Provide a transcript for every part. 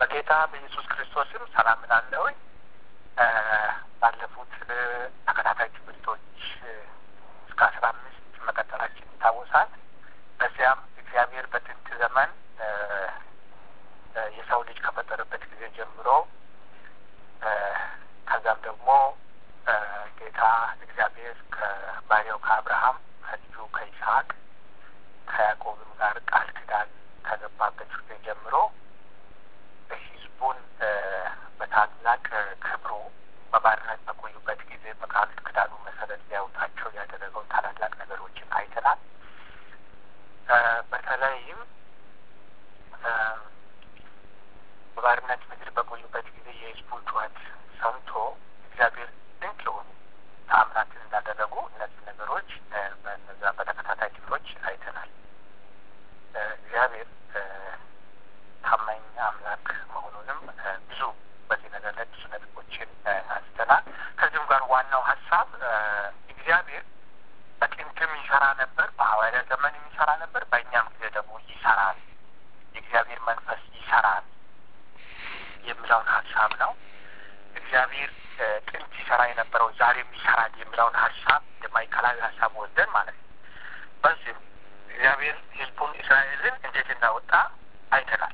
በጌታ በኢየሱስ ክርስቶስም ሰላም እላለሁኝ። ባለፉት ተከታታይ ትምህርቶች እስከ አስራ አምስት መቀጠላችን ይታወሳል። በዚያም እግዚአብሔር በጥንት ዘመን የሰው ልጅ ከፈጠረበት ጊዜ ጀምሮ ከዛም ደግሞ ጌታ እግዚአብሔር ከባሪያው ከአብርሃም ከልጁ ከይስሐቅ ከያዕቆብም ጋር ቃል ኪዳን ከገባበት ጊዜ ጀምሮ ህዝቡን በታላቅ ክብሩ በባርነት በቆዩበት ጊዜ በቃል ኪዳኑ መሰረት ሊያወጣቸው ያደረገውን ታላላቅ ነገሮችን አይተናል። በተለይም በባርነት ምድር በቆዩበት ጊዜ የህዝቡን ጩኸት ሰምቶ እግዚአብሔር ድንቅ የሆኑ ተአምራትን እንዳደረጉ እነዚህ ነገሮች በነዛ በተከታታይ ክፍሎች አይተናል። እግዚአብሔር ታማኝ አምላክ መሆኑንም ብዙ በዚህ ነገር ላይ ብዙ ነጥቦችን አንስተናል። ከዚሁም ጋር ዋናው ሀሳብ እግዚአብሔር በጥንትም ይሰራ ነበር፣ በሐዋርያ ዘመን የሚሰራ ነበር፣ በእኛም ጊዜ ደግሞ ይሰራል። የእግዚአብሔር መንፈስ ይሰራል የሚለውን ሀሳብ ነው። እግዚአብሔር ጥንት ይሰራ የነበረው ዛሬም ይሰራል የሚለውን ሀሳብ የማዕከላዊ ሀሳብ ወስደን ማለት ነው። በዚህም እግዚአብሔር ህዝቡን እስራኤልን እንዴት እንዳወጣ አይተናል።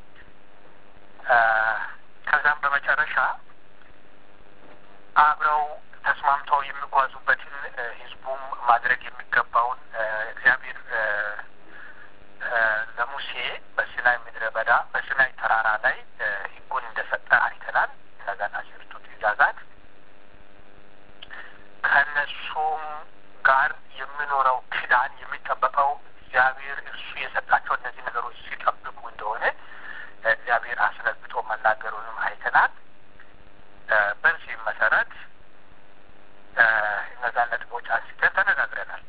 ከዛም በመጨረሻ አብረው ተስማምተው የሚጓዙበትን ህዝቡም ማድረግ የሚገባውን እግዚአብሔር ለሙሴ በሲናይ ምድረ በዳ በሲናይ ተራራ ላይ ህጉን እንደሰጠ አይተናል። እነዛን አስርቱ ትእዛዛት ከእነሱም ጋር የሚኖረው ኪዳን የሚጠበቀው እግዚአብሔር እርሱ የሰጣቸው እነዚህ ነገሮች ሲጠብቁ እንደሆነ እግዚአብሔር አስረግጦ መናገሩንም አይተናል። በዚህም መሰረት እነዛን ነጥቦች አንስተን ተነጋግረናል።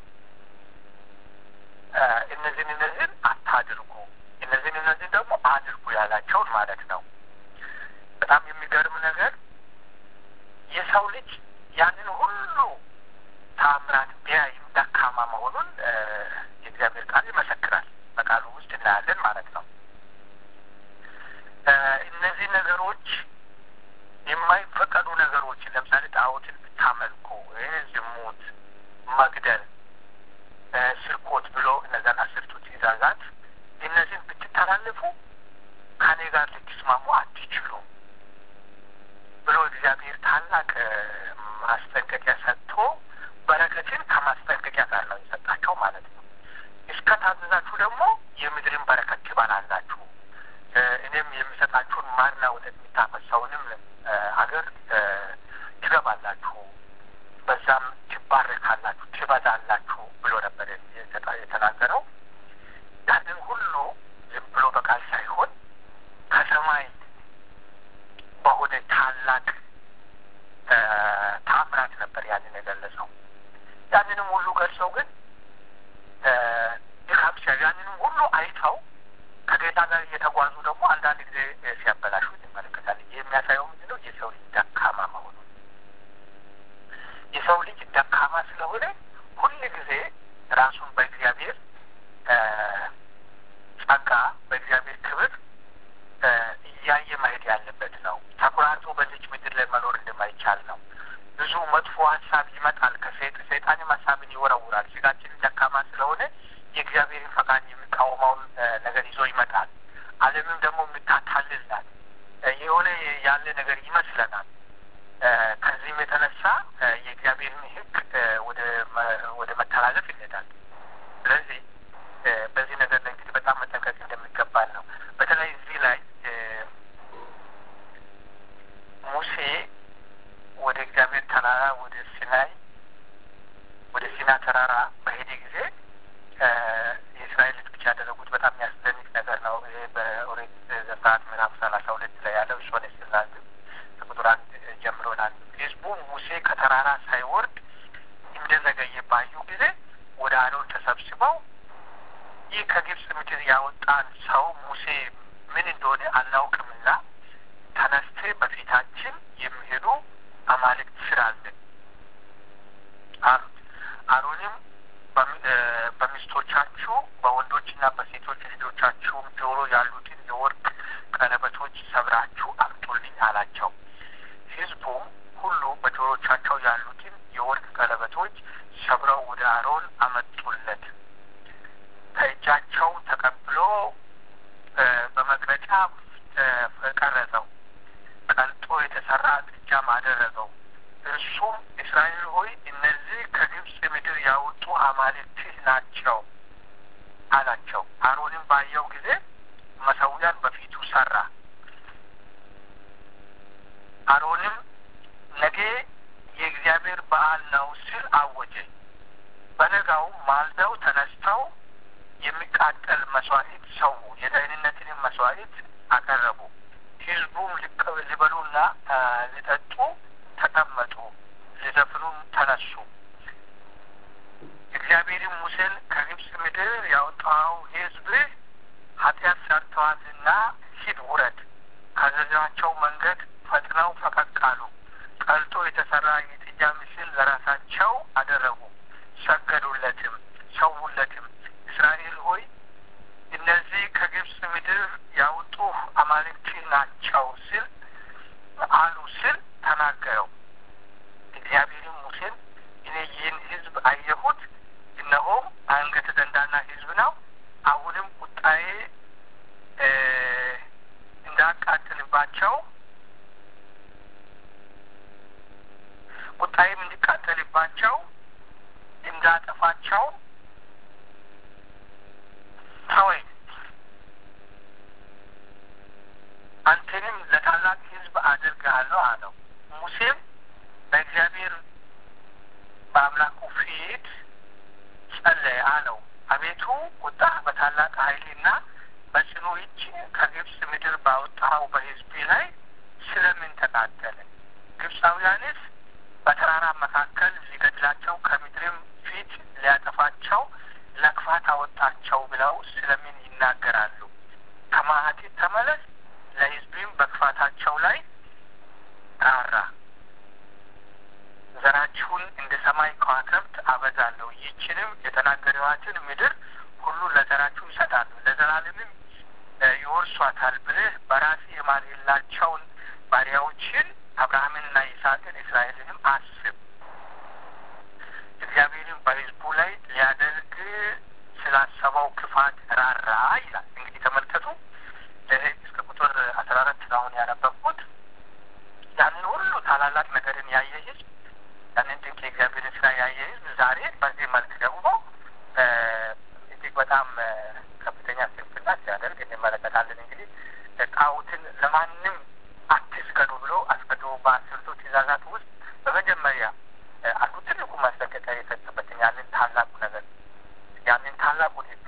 እነዚህን እነዚህን አታድርጉ፣ እነዚህን እነዚህን ደግሞ አድርጉ ያላቸውን ማለት ነው። በጣም የሚገርም ነገር የሰው ልጅ ያንን ሁሉ ታምራት ቢያይም ደካማ መሆኑን የእግዚአብሔር ቃል ይመሰክራል። በቃሉ ውስጥ እናያለን ማለት ነው። እነዚህ ነገሮች የማይፈቀዱ ነገሮች ለምሳሌ ጣዖትን ብታመልኩ፣ ዝሙት፣ መግደል፣ ስርቆት ብሎ እነዛን አስርቱ ትእዛዛት እነዚህን ብትተላለፉ ከኔ ጋር ልትስማሙ አትችሉም ብሎ እግዚአብሔር ታላቅ ማስጠንቀቂያ ሰጥቶ በረከትን ከማስጠንቀቂያ ጋር ነው የሰጣቸው ማለት ነው። እስከ ታዘዛችሁ ደግሞ የምድርን በረከት ትበላላችሁ፣ እኔም የሚሰጣችሁን ማርና ወተት የሚታፈሰውንም አገር ትገባላችሁ፣ በዛም ትባረካላችሁ፣ ትበዛላችሁ ብሎ ነበር የተናገረው። ያንን ሁሉ ዝም ብሎ በቃል ሳይሆን ከሰማይ በሆነ ታላቅ ታምራት ነበር ያንን የገለጸው። ያንንም ሁሉ ገልጸው ግን ድካም ሲያ ያንንም ሁሉ አይተው ከጌታ ጋር እየተጓዙ ደግሞ አንዳንድ ጊዜ ሲያበላሹ ይመለከታል። ይህ የሚያሳየው ምንድን ነው? የሰው ልጅ ደካማ መሆኑ። የሰው ልጅ ደካማ ስለሆነ ሁል ጊዜ ራሱን በእግዚአብሔር ጸጋ፣ በእግዚአብሔር ክብር እያየ መሄድ ያለበት ነው። ተኩራርቶ በዚች ምድር ላይ መኖር እንደማይቻል ነው። ብዙ መጥፎ ሀሳብ ይመጣል። ከሴጥ ሰይጣንም ሀሳብን ይወረውራል። ስጋችንን ደካማ ስለሆነ የእግዚአብሔርን ፈቃድ የሚቃወመውን ነገር ይዞ ይመጣል። ዓለምም ደግሞ የምታታልል ናት። የሆነ ያለ ነገር ይመስለናል። ከዚህም የተነሳ የእግዚአብሔርን ሕግ ወደ መተላለፍ ይሄዳል። ስለዚህ በዚህ ነገር ላይ እንግዲህ በጣም መጠንቀቅ እንደሚገባል ነው። በተለይ እዚህ ላይ ሙሴ ወደ እግዚአብሔር ተራራ ወደ ሲናይ ወደ ሲና ተራራ በሄደ ጊዜ የእስራኤል ልጆች ያደረጉት በጣም የሚያስደንቅ ነገር ነው። ይሄ በኦሪት ዘጸአት ምዕራፍ ሰላሳ ሁለት ላይ ያለው እሱን ስናል ከቁጥር አንድ ጀምሮ ናል ህዝቡ ሙሴ ከተራራ ሳይወርድ እንደዘገየ ባዩ ጊዜ ወደ አሮን ተሰብስበው ይህ ከግብፅ ምድር ያወጣን ሰው ሙሴ ምን እንደሆነ አናውቅምና ተነስተ በፊታችን የሚሄዱ አማልክት ስራልን አሉት። አሮንም በሚስቶቻችሁ በወንዶችና በሴቶች ልጆቻችሁም ጆሮ ያሉትን የወርቅ ቀለበቶች ሰብራ ሰብራችሁ አምጡልኝ አላቸው። ሕዝቡም ሁሉ በጆሮቻቸው ያሉትን የወርቅ ቀለበቶች ሰብረው ወደ አሮን አመጡለት። ከእጃቸው ተቀብሎ በመቅረጫ ቀረጸው። ቀልጦ የተሰራ ጥጃም አደረገው። እርሱም እስራኤል ሆይ እነዚህ ከግብፅ ምድር ያወጡ አማልክትህ ናቸው አላቸው። አሮንም ባየው ጊዜ መሰዊያን በፊቱ ሰራ። አሮንም ነገ የእግዚአብሔር በዓል ነው ሲል አወጀ። በነጋውም ማልደው ተነስተው የሚቃጠል መስዋዕት ሰው የደህንነትንም መስዋዕት አቀረቡ። ሕዝቡም ሊበሉና ሊጠጡ ተቀመጡ፣ ሊዘፍኑም ተነሱ። እግዚአብሔርም ሙሴን ከግብፅ ምድር ያወጣው ሕዝብ ኃጢአት ሰርተዋልና ሂድ ውረድ፣ ካዘዛቸው መንገድ ፈጥነው ፈቀቅ አሉ። ቀልጦ የተሰራ የጥጃ ምስል ለራሳቸው አደረጉ፣ ሰገዱለትም፣ ሰውለትም። እስራኤል ሆይ እነዚህ ከግብፅ ምድር ያወጡ አማልክት ናቸው ሲል አሉ ሲል ተናገረው። እግዚአብሔርም ሙሴን እኔ ይህን ሕዝብ አየሁት፣ እነሆም አንገተ ደንዳና ሕዝብ ነው። አሁንም ቁጣዬ እንዳቃጥልባቸው ቁጣዬም እንዲቃጠልባቸው እንዳጠፋቸው ተወኝ። አንተንም ለታላቅ ሕዝብ አድርግሃለሁ አለው። ሙሴም በእግዚአብሔር በአምላኩ ፊት ጸለየ አለው። አቤቱ ቁጣ በታላቅ ኃይልና በጽኑ እጅ ከግብፅ ምድር ባወጣኸው በሕዝቤ ላይ ስለምን ተቃጠለ? ግብፃውያንስ በተራራ መካከል ሊገድላቸው ከምድርም ፊት ሊያጠፋቸው ለክፋት አወጣቸው ብለው ስለምን ይናገራሉ? ከመዓቴ ተመለስ፣ ለሕዝቤም በክፋታቸው ላይ ራራ። ዘራችሁን እንደ ሰማይ ከዋክብት አበዛለሁ፣ ይህችንም የተናገረዋትን ምድር ሁሉ ለዘራችሁ ይሰጣሉ፣ ለዘላለምም ይወርሷታል ብለህ በራስህ የማልህላቸውን ባሪያዎችን አብርሃምንና ይስሐቅን እስራኤልንም አስብ። እግዚአብሔርም በሕዝቡ ላይ ሊያደርግ ስላሰበው ክፋት ራራ ይላል። እንግዲህ ተመልከቱ። እስከ ቁጥር አስራ አራት አሁን ያነበብኩት ያንን ሁሉ ታላላቅ ነገርን ያየ ሕዝብ ያንን ድንቅ የእግዚአብሔርን ስራ ያየ ሕዝብ ዛሬ በዚህ መልክ ደግሞ እጅግ በጣም ከፍተኛ ስንፍና ሲያደርግ እንመለከታለን። እንግዲህ ጣዖትን ለማንም አትስገዱ ብሎ አስቀድሞ በአስርቱ ትእዛዛት ውስጥ በመጀመሪያ አንዱ ትልቁ ማስጠንቀቂያ የሰጠበትን ያንን ታላቁ ነገር ያንን ታላቁን ሕግ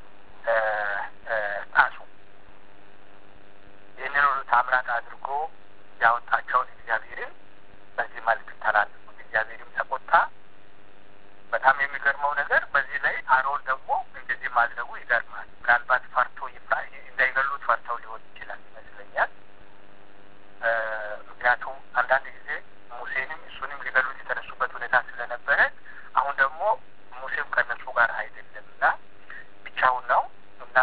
ጣሱ። ይህንን ሁሉ ታምራት አድርጎ ያወጣቸውን እግዚአብሔርን በዚህ መልክ ተላለፉት። እግዚአብሔርም ተቆጣ። በጣም የሚገርመው ነገር በዚህ ላይ አሮን ደግሞ እንደዚህ ማድረጉ ይገርማል። ምናልባት ፈርቶ እንዳይገሉት ፈርተው ሊሆን ይችላል ይመስለኛል። ምክንያቱም አንዳንድ ጊዜ ሙሴንም እሱንም ሊገሉት የተነሱበት ሁኔታ ስለነበረ አሁን ደግሞ ሙሴም ከነሱ ጋር አይደለም እና ብቻውን ነው እና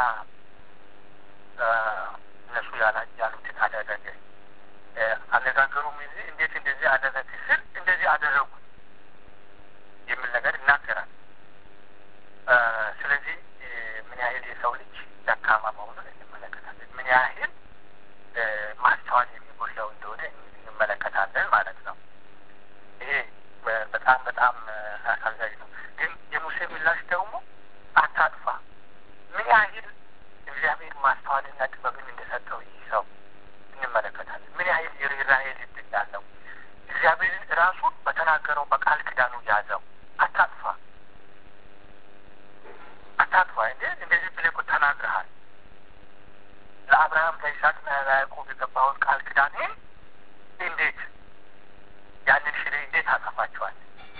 እነሱ ያሉትን አደረገ። አነጋገሩም ጊዜ እንዴት እንደዚህ አደረግ ስል እንደዚህ አደረጉ የሚል ነገር ይናገራል። ስለዚህ ምን ያህል የሰው ልጅ ደካማ መሆኑን እንመለከታለን። ምን ያህል ማስተዋል የሚጎላው እንደሆነ እንመለከታለን ማለት ነው። ይሄ በጣም በጣም አሳዛኝ ነው። ግን የሙሴ ምላሽ ደግሞ አታጥፋ። ምን ያህል እግዚአብሔር ማስተዋልና ጥበብን እንደሰጠው ይህ ሰው እንመለከታለን። ምን ያህል የርኅራኄ ልብ እንዳለው እግዚአብሔርን ራሱን በተናገረው በቃል ኪዳኑ ያዘው። አታጥፋ አታጥፋ እንዴ እንደዚህ ብለህ እኮ ተናግረሃል። ለአብርሃም ለይስሐቅና ለያዕቆብ የገባውን ቃል ኪዳንህን እንዴት ያንን ሽሬ እንዴት አጠፋቸዋል?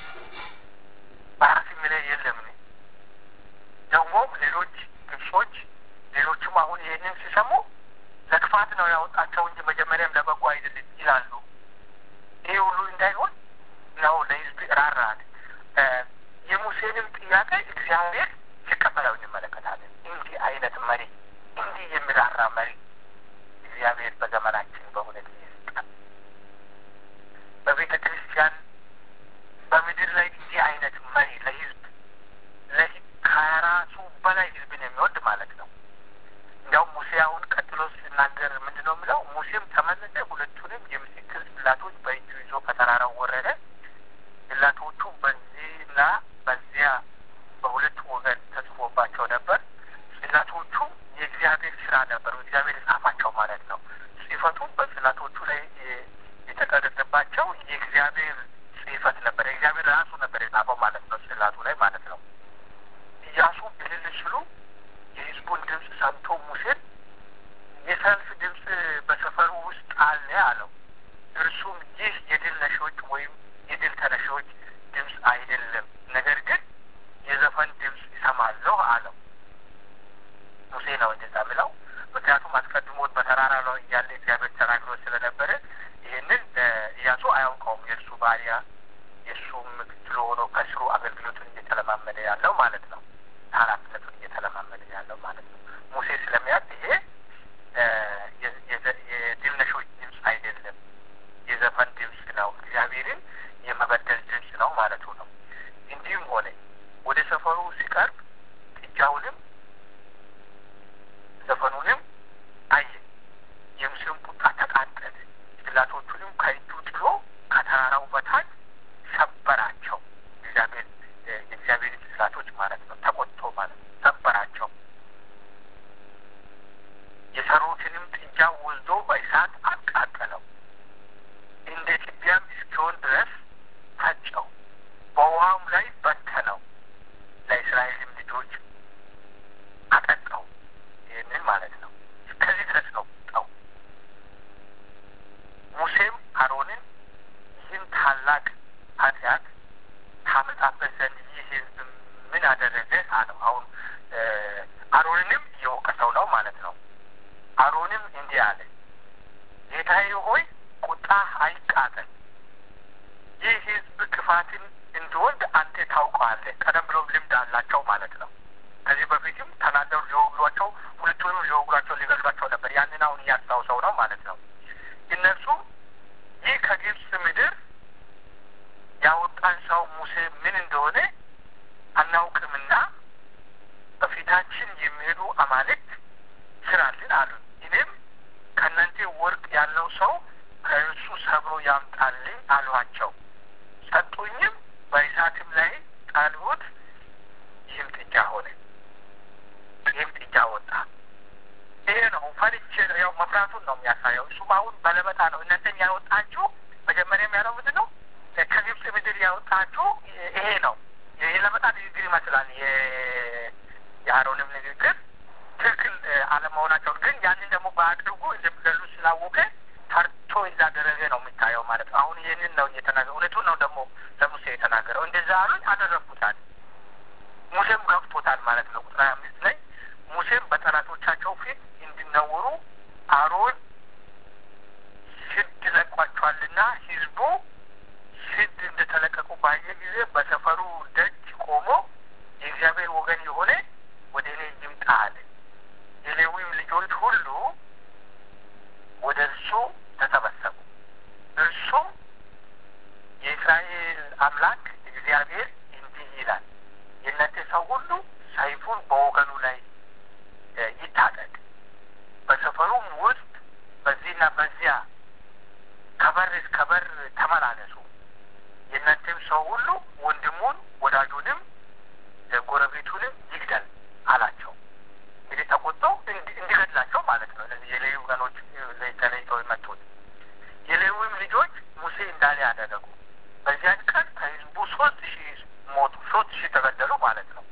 በራስ የሚለይ የለም። ደግሞም ሌሎች ግብጾች ሌሎቹም አሁን ይህንን ሲሰሙ ለክፋት ነው ያወጣቸው እንጂ መጀመሪያም ለበጎ አይደለም ይላሉ። ይሄ ሁሉ እንዳይሆን ነው ለሕዝብ ራራል። የሙሴንም ጥያቄ እግዚአብሔር ሲቀበለው እንመለከታለን። እንዲህ አይነት መሪ፣ እንዲህ የሚራራ መሪ እግዚአብሔር በዘመናችን በእውነት ይስጣል። በቤተ ክርስቲያን በምድር ላይ እንዲህ አይነት መሪ ለህዝብ ከራሱ በላይ ህዝብን የሚወድ ማለት ነው። እንዲያውም ሙሴ አሁን ቀጥሎ ሲናገር ምንድን ነው የሚለው? ሙሴም ተመለሰ፣ ሁለቱንም የምስክር ጽላቶች በእጁ ይዞ ከተራራው ወረደ። ጽላቶቹ በዚህና በዚያ በሁለት ወገን ተጽፎባቸው ነበር። ጽላቶቹ የእግዚአብሔር ስራ ነበሩ። እግዚአብሔር የጻፋቸው ማለት ነው። ጽሕፈቱም በጽላቶቹ ላይ የተቀረጸባቸው የእግዚአብሔር ጽሕፈት ነበር። የእግዚአብሔር ራሱ ነበር የጻፈው ማለት ነው። ጽላቱ ላይ ማለት ነው። ኢያሱ እልል ሲሉ የህዝቡን ድምፅ ሰምቶ ሙሴን የሰልፍ ድምፅ በሰፈሩ ውስጥ አለ አለው። እርሱም ይህ የድል ነሺዎች ወይም የድል ተነሺዎች ድምፅ አይደለም፣ ነገር ግን የዘፈን ድምፅ ይሰማለሁ አለው። ሙሴ ነው እንደዛ ብለው። ምክንያቱም አስቀድሞት በተራራ ላይ እያለ እግዚአብሔር ተናግሮ ስለነበረ ይህንን ኢያሱ አያውቀውም። የእርሱ ባሪያ የእሱም ምክትል ሆኖ ከስሩ አገልግሎቱን እየተለማመደ ያለው ማለት ነው። ኃላፊነቱን እየተለማመደ ያለው ማለት ነው። ሙሴ ስለሚያውቅ ይሄ የድል ነሺዎች ድምፅ አይደለም፣ የዘፈን ድምፅ ነው፣ እግዚአብሔርን የመበደል ድምፅ ነው ማለቱ ነው። እንዲሁም ሆነ ወደ ሰፈሩ ሲቀርብ ጥጃውንም ዘፈኑንም አየ። የሙሴም ቁጣ ተቃጠለ። ጽላቶቹንም ከእጁ ጥሎ ከተራራው በታች ሰበራቸው። እግዚአብሔር የእግዚአብሔር ጽላቶች ማለት ነው። ተቆጥቶ ማለት ነው። ሰበራቸው። የሰሩትንም ጥጃ ወስዶ በእሳት አቃጠለው። እንደ ትቢያም እስኪሆን ድረስ ፈጨው፣ በውሃም ላይ በተነው። ለእስራኤልም ልጆች አጠጣው። ይህንን ማለት ነው። እስከዚህ ድረስ ነው ጣው ሙሴም አሮንን ይህን ታላቅ ኃጢአት ታመጣበት ዘንድ ይህ ሕዝብ ምን አደረገ አለው። አሁን አሮንንም እየወቀሰው ነው ማለት ነው። አሮንም እንዲህ አለ፣ ጌታዬ ሆይ ቁጣ አይቃጠል። ይህ ሕዝብ ክፋትን እንዲወድ አንተ ታውቀዋለህ። ቀደም ብሎም ልምድ አላቸው ማለት ነው። ከዚህ በፊትም ተናደሩ ሊወግሯቸው፣ ሁለቱንም ሊወግሯቸው፣ ሊገሏቸው ነበር። ያንን አሁን እያስታውሰው ነው ማለት ነው። እነሱ ይህ ከግብፅ ምድር ያወጣን ሰው ሙሴ ምን እንደሆነ አናውቅምና በፊታችን የሚሄዱ አማልክት ስራልን አሉ። እኔም ከእናንተ ወርቅ ያለው ሰው ከእርሱ ሰብሮ ያምጣልኝ አልኋቸው። ሰጡኝም፣ በእሳትም ላይ ጣልሁት። ይህም ጥጃ ሆነ። ይህም ጥጃ ወጣ። ይሄ ነው ፈርቼ ያው መፍራቱን ነው የሚያሳየው። እሱም አሁን በለመጣ ነው እናንተን ያወጣችሁ። መጀመሪያም ያለው ምንድን ነው? ከግብፅ ምድር ያወጣችሁ ይሄ ነው። የለመጣ ንግግር ይመስላል። የአሮንም ንግግር ትክክል አለመሆናቸውን ግን ያንን ደግሞ በአድርጉ እንደሚገሉ ስላወቀ ፈርቶ እንዳደረገ ነው የሚታየው ማለት ነው። አሁን ይህንን ነው እየተናገረ እውነቱን ነው ደግሞ ለሙሴ የተናገረው። እንደዛ አሉኝ አደረግኩታል። ሙሴም ገብቶታል ማለት ነው። ቁጥር አምስት ላይ ሙሴም በጠላቶቻቸው ፊት እንዲነውሩ አሮን ስድ ለቋቸዋልና ሕዝቡ ስድ እንደተለቀቁ ባየ ጊዜ በሰፈሩ ደጅ ቆሞ የእግዚአብሔር ወገን የሆነ ወደ እኔ ይምጣ አለ። የሌዊም ልጆች ሁሉ ወደ እርሱ ተሰበሰቡ። እርሱም የእስራኤል አምላክ እግዚአብሔር እንዲህ ይላል የእናንተ ሰው ሁሉ ሰይፉን በወገኑ ላይ ይታጠቅ፣ በሰፈሩም ውስጥ በዚህና በዚያ ከበር እስከ በር ተመላለሱ። የእናንተም ሰው ሁሉ ወንድሙን ወዳጁንም ጎረቤቱንም ይግደል አላቸው። እንግዲህ ተቆጥቶ እንዲገድላቸው ማለት ነው። እነዚህ የሌዊ ወገኖች ተለይተው የመጡት የሌዊም ልጆች ሙሴ እንዳለ ያደረጉ። በዚያን ቀን ከህዝቡ ሶስት ሺህ ሞቱ፣ ሶስት ሺህ ተገደሉ ማለት ነው።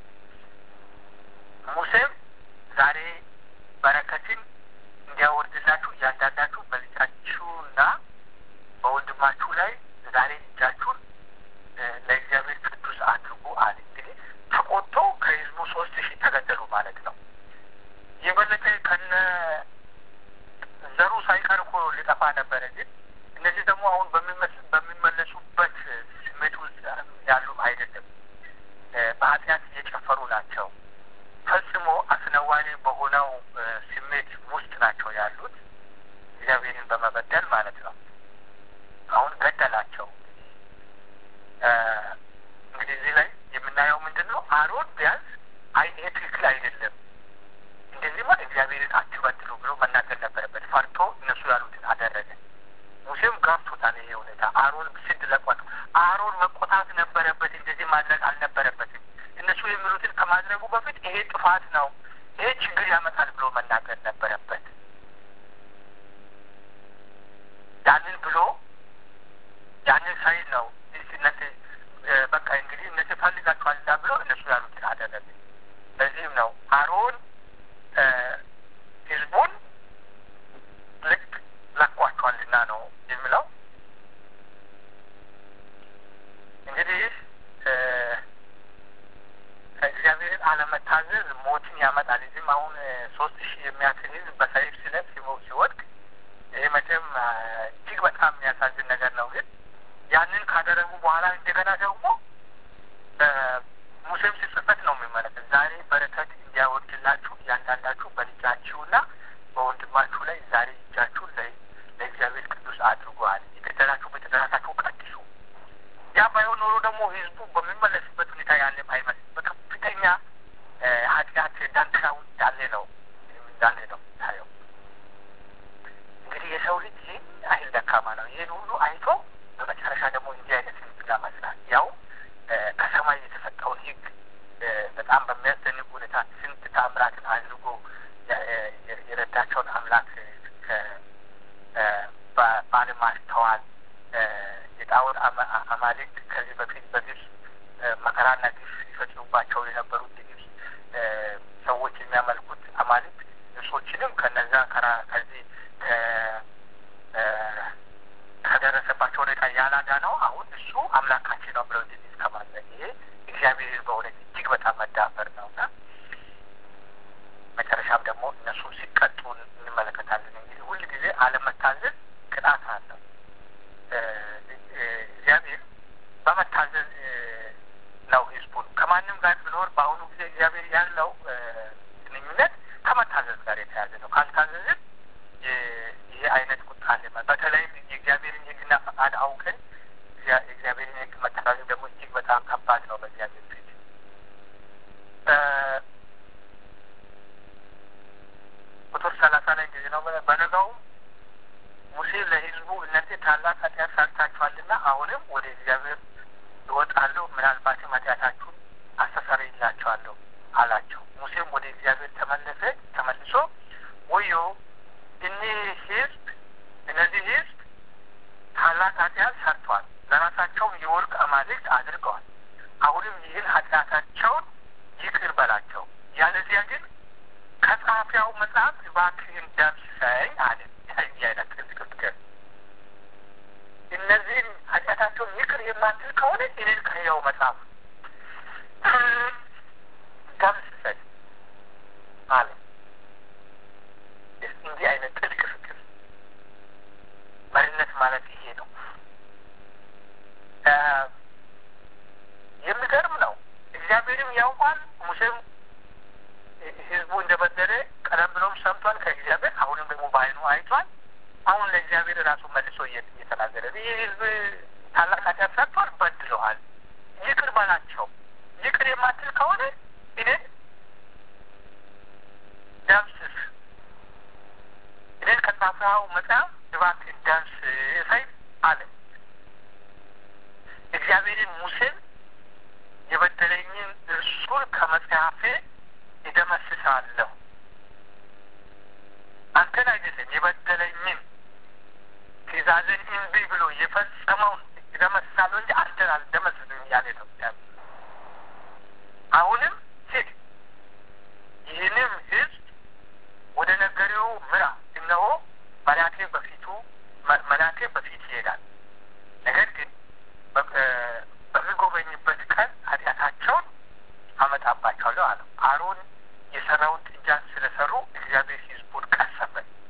ሙሴም ዛሬ በረከትን እንዲያወርድላችሁ እያንዳንዳችሁ በልጃችሁና በወንድማችሁ ላይ ዛሬ እጃችሁን ለእግዚአብሔር ቅዱስ አድርጉ አለ። እንግዲህ ተቆጥቶ ከህዝቡ ሶስት ሺህ ተገደሉ ማለት ነው። የበለጠ ከነ ዘሩ ሳይቀር እኮ ሊጠፋ ነበረ። ግን እነዚህ ደግሞ አሁን በሚመለሱበት ስሜት ውስጥ ያሉ አይደለም። በኃጢአት እየጨፈሩ ናቸው። ፈጽሞ አስነዋሪ በሆነው ስሜት ውስጥ ናቸው ያሉት። አደረገ። ሙሴም ገብቶታል ይሄ ሁኔታ። አሮን ስድ ለቆት አሮን መቆጣት ነበረበት፣ እንደዚህ ማድረግ አልነበረበትም። እነሱ የሚሉትን ከማድረጉ በፊት ይሄ ጥፋት ነው፣ ይሄ ችግር ያመጣል ብሎ መናገር ነበረበት። ያንን ብሎ ያንን ሳይል ነው እነዚህ በቃ እንግዲህ እነዚህ ፈልጋችኋል እዛ ብሎ እነሱ ያሉትን አደረገ። በዚህም ነው አሮን ህዝቡን ልክ ለቋቸዋልና ነው የሚለው። እንግዲህ እግዚአብሔርን አለመታዘዝ ሞትን ያመጣል። እዚህም አሁን ሶስት ሺህ የሚያክል ህዝብ በሰይፍ ስለት ሲወድቅ ይሄ መቼም እጅግ በጣም የሚያሳዝን ነገር ነው። ግን ያንን ካደረጉ በኋላ እንደገና ደግሞ ሙሴም ሲጽፈት ነው የሚመለከት ዛሬ በረከት እንዲያወርድላችሁ እያንዳንዳችሁ በልጃችሁና በወንድማችሁ ላይ ዛሬ እጃችሁን ለእግዚአብሔር ቅዱስ አድርጓል። የገደላችሁ በተደራታችሁ ቀድሱ። ያ ባይሆን ኖሮ ደግሞ ህዝቡ በሚመለስበት ሁኔታ ያለም አይመስልም። በከፍተኛ ኃጢአት ዳንክራ ውስጥ ያለ ነው እንዳለ ነው ታየው። እንግዲህ የሰው ልጅ ይህን አይል ደካማ ነው። ይህን ሁሉ አይቶ በመጨረሻ ደግሞ እንዲህ አይነት ህዝብ ያመስላል። ያው ከሰማይ የተሰጠውን ህግ በጣም በሚያስደንቅ ሁኔታ ስንት ታምራትን አድርጎ የረዳቸውን አምላክ ባለማስተዋል የጣዖት አማልክት ከዚህ በፊት በግብፅ መከራና ግፍ ይፈጽሙባቸው የነበሩት የግብፅ ሰዎች የሚያመልኩት አማልክት እርሶችንም ከነዛ ከዚህ ከደረሰባቸው ሁኔታ ያላዳ ነው። አሁን እሱ አምላካችን ነው ብለው እንዲህ እስከማድረግ ይሄ እግዚአብሔር በእውነት እጅግ በጣም መዳፈር ነው እና መጨረሻም ደግሞ እነሱ ሲቀጡ እንመለከታለን። እንግዲህ ሁል ጊዜ አለመታዘዝ ቅጣት አለው። እግዚአብሔር በመታዘዝ ነው ህዝቡን ከማንም ጋር ቢኖር በአሁኑ ጊዜ እግዚአብሔር ያለው ግንኙነት ከመታዘዝ ጋር የተያዘ ነው። ካልታዘዝን ይሄ አይነት ቁጣ አለ። በተለይም የእግዚአብሔርን ህግና ፈቃድ አውቀን የእግዚአብሔርን ህግ መተላለፍ ደግሞ እጅግ በጣም ከባድ ነው በእግዚአብሔር ፊት። ቁጥር ሰላሳ ላይ ጊዜ ነው በነጋው ሙሴ ለህዝቡ እነዚህ ታላቅ ኃጢአት ሰርታችኋልና አሁንም ወደ እግዚአብሔር እወጣለሁ፣ ምናልባትም ኃጢአታችሁን አስተሰርይላችኋለሁ አላቸው። ሙሴም ወደ እግዚአብሔር ተመለሰ። ተመልሶ ወዮ እኒህ ህዝብ እነዚህ ህዝብ ታላቅ ኃጢአት ሰርተዋል፣ ለራሳቸውም የወርቅ አማልክት አድርገዋል። አሁንም ይህን ኃጢአታቸውን ይቅር በላቸው፣ ያለዚያ ግን ከጻፊያው መጽሐፍ እባክህን ደምስሰኝ አለ። ይህ አይነት ትክክል እነዚህን ኃጢአታቸውን ይቅር የማትል ከሆነ እኔን ከሕያው መጽሐፍ ደምስሰኝ አለ። እንዲህ አይነት ጥልቅ ፍቅር መሪነት ማለት ይሄ ነው። የሚገርም ነው። እግዚአብሔርም ያውቋል። ሙሴም ህዝቡ እንደበደለ ቀደም ብሎም ሰምቷል ከእግዚአብሔር። አሁንም ደግሞ በዓይኑ አይቷል። አሁን ለእግዚአብሔር ራሱ መልሶ እየተናገረ ይህ ህዝብ ታላቅ ኃጢአት ሰርቷል፣ በድለዋል፣ ይቅር በላቸው። ይቅር የማትል ከሆነ እኔ ደምስስ እኔን ከጻፍኸው መጽሐፍ እባክህ ደምስሰኝ አለ። እግዚአብሔርን ሙሴን የበደለኝን እርሱን ከመጽሐፌ እደመስሳለሁ። አንተን አይደለም የበደለኝን ትእዛዝን እምቢ ብሎ የፈጸመውን እደመስሳለሁ እንጂ አንተን አልደመስስም እያለ ነው። አሁንም ሂድ፣ ይህንም ህዝብ ወደ ነገሬው ምራ። እነሆ መላኬ በፊቱ መላኬ በፊት ይሄዳል። ነገር ግን በሚጎበኝበት ቀን ኃጢአታቸውን አመጣባቸዋለሁ አለው። አሮን የሰራውን ጥጃ ስለሰሩ እግዚአብሔር ህዝቡን ቀሰፈ።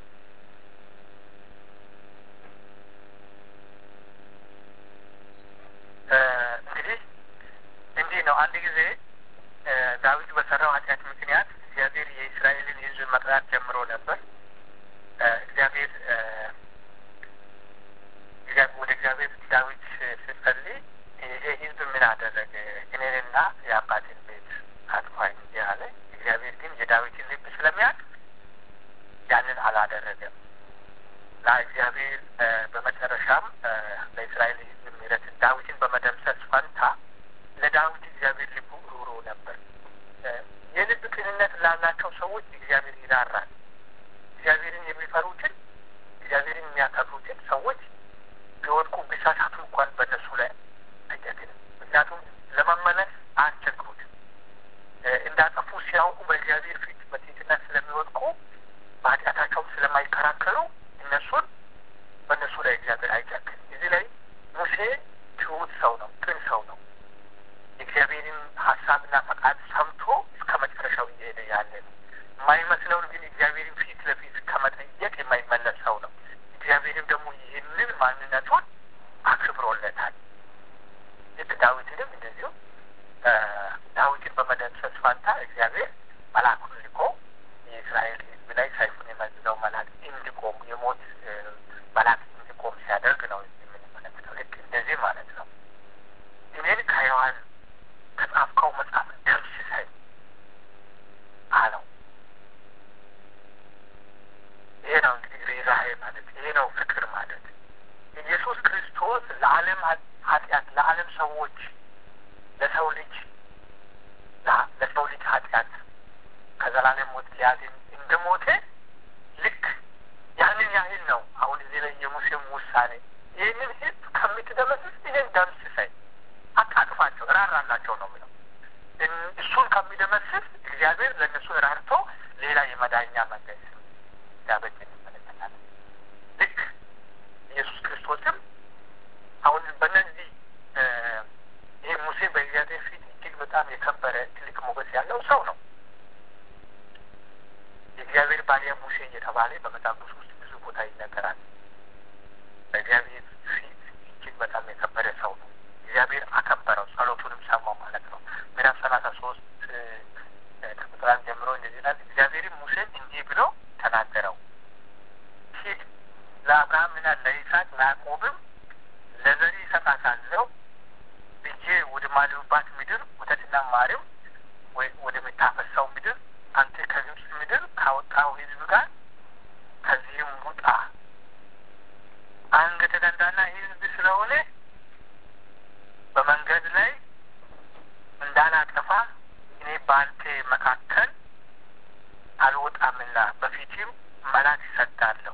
እንግዲህ እንዲህ ነው። አንድ ጊዜ ዳዊት በሰራው ኃጢአት ምክንያት እግዚአብሔር የእስራኤልን ህዝብ መቅጣት ጀምሮ ነበር። እግዚአብሔር ወደ እግዚአብሔር ዳዊት ስትጸልይ ይሄ ህዝብ ምን አደረገ? እኔንና የአባቴን ቤት አጥፋኝ ያለ እግዚአብሔር ግን የዳዊትን ልብ ስለሚያውቅ ያንን አላደረገም። እና እግዚአብሔር በመጨረሻም ለእስራኤል ሕዝብ ምሕረትን ዳዊትን በመደምሰስ ፈንታ ለዳዊት እግዚአብሔር ልቡ ሩሩ ነበር። የልብ ቅንነት ላላቸው ሰዎች እግዚአብሔር ይራራል። እግዚአብሔርን የሚፈሩትን እግዚአብሔርን የሚያከብሩትን ሰዎች ቢወድቁ ቢሳሳቱ እንኳን በእነሱ ላይ አይጨክንም። ምክንያቱም ለመመለስ አያስቸግሩትም። እንዳጠፉ ሲያውቁ በእግዚአብሔር ፊት በትህትና ስለሚወድቁ በኃጢአታቸው ስለማይከራከሩ እነሱን በእነሱ ላይ እግዚአብሔር አይጨክንም። እዚህ ላይ ሙሴ ትሁት ሰው ነው፣ ቅን ሰው ነው። የእግዚአብሔርን ሀሳብና ፈቃድ ሰምቶ እስከ መጨረሻው እየሄደ ያለ ነው። የማይመስለውን ግን እግዚአብሔርን ፊት ለፊት ከመጠየቅ የማይመለስ ሰው ነው። እግዚአብሔርም ደግሞ ይህንን ማንነቱን አክብሮለታል። ልክ ዳዊትንም እንደዚሁ ዳዊትን በመደምሰስ ፋንታ እግዚአብሔር መልአኩን ልኮ የእስራኤል ሕዝብ ላይ ሰይፉን የመዘዘው መልአክ እንዲቆም የሞት መልአክ እንዲቆም ሲያደርግ ነው የምንመለከተው። ልክ እንደዚህ ማለት ነው። እኔን ከሕያዋን ከጻፍከው መጽሐፍ ደምስሰኝ አለው። ይሄ ነው እንግዲህ ርኅራኄ ማለት ይሄ ነው ፍቅር ማለት። ኢየሱስ ክርስቶስ ለዓለም ኃጢአት ለዓለም ሰዎች ለሰው ልጅ ለሰው ልጅ ኃጢአት ከዘላለም ሞት ሊያድን እንደ ሞተ ልክ ያንን ያህል ነው። አሁን እዚህ ላይ የሙሴም ውሳኔ ይህንን ህዝብ ከምትደመስስ ይህን ደምስሰኝ፣ አታጥፋቸው፣ እራራላቸው ነው የሚለው። እሱን ከሚደመስስ እግዚአብሔር ለእነሱ ራርቶ ሌላ የመዳኛ መንገድ ሲያበጅ እንመለከታለን። ልክ ኢየሱስ ክርስቶስም አሁን በእነዚህ ይህ ሙሴ በእግዚአብሔር ፊት እጅግ በጣም የከበረ ትልቅ ሞገስ ያለው ሰው ነው። የእግዚአብሔር ባሪያ ሙሴ እየተባለ በመጽሐፍ ቅዱስ ውስጥ ብዙ ቦታ ይነገራል። በእግዚአብሔር ፊት እጅግ በጣም የከበረ ሰው ነው። እግዚአብሔር አከበረው፣ ጸሎቱንም ሰማው ማለት ነው። ምዕራፍ ሰላሳ ሶስት ከቁጥር አንድ ጀምሮ እንደዚህ ይላል። እግዚአብሔርም ሙሴን እንዲህ ብሎ ተናገረው፣ ሂድ ለአብርሃምና ለይስሐቅ ለያዕቆብም ለዘሪ እሰጣታለሁ ብዬ ወደ ማልሁባት ምድር ወተትና ማርም ወደምታፈሰው ምድር አንተ ከግብፅ ምድር ካወጣው ሕዝብ ጋር ከዚህም ውጣ። አንገተ ደንዳና ሕዝብ ስለሆነ በመንገድ ላይ እንዳላጠፋ እኔ በአንተ መካከል አልወጣምና በፊትም መልአክ እሰዳለሁ።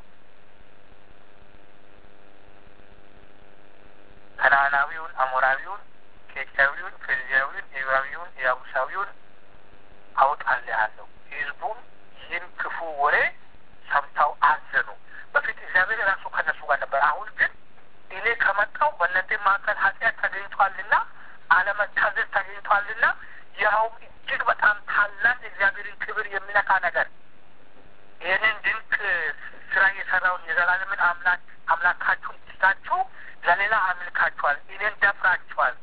ከነዓናዊውን፣ አሞራዊውን፣ ኬጢያዊውን፣ ፌርዛዊውን፣ ኤዊያዊውን፣ ኢያቡሳዊውን አውጣልሃለሁ። ህዝቡም ይህን ክፉ ወሬ ሰምተው አዘኑ። በፊት እግዚአብሔር ራሱ ከነሱ ጋር ነበር። አሁን ግን እኔ ከመጣው በእናንተ መካከል ኃጢአት ተገኝቷልና አለመታዘዝ ተገኝቷልና ያውም እጅግ በጣም ታላቅ የእግዚአብሔርን ክብር የሚነካ ነገር ይህንን ድንቅ ስራ የሰራውን የዘላለምን አምላክ አምላካችሁን ትታችሁ ለሌላ አምልካችኋል። እኔን ደፍራችኋል።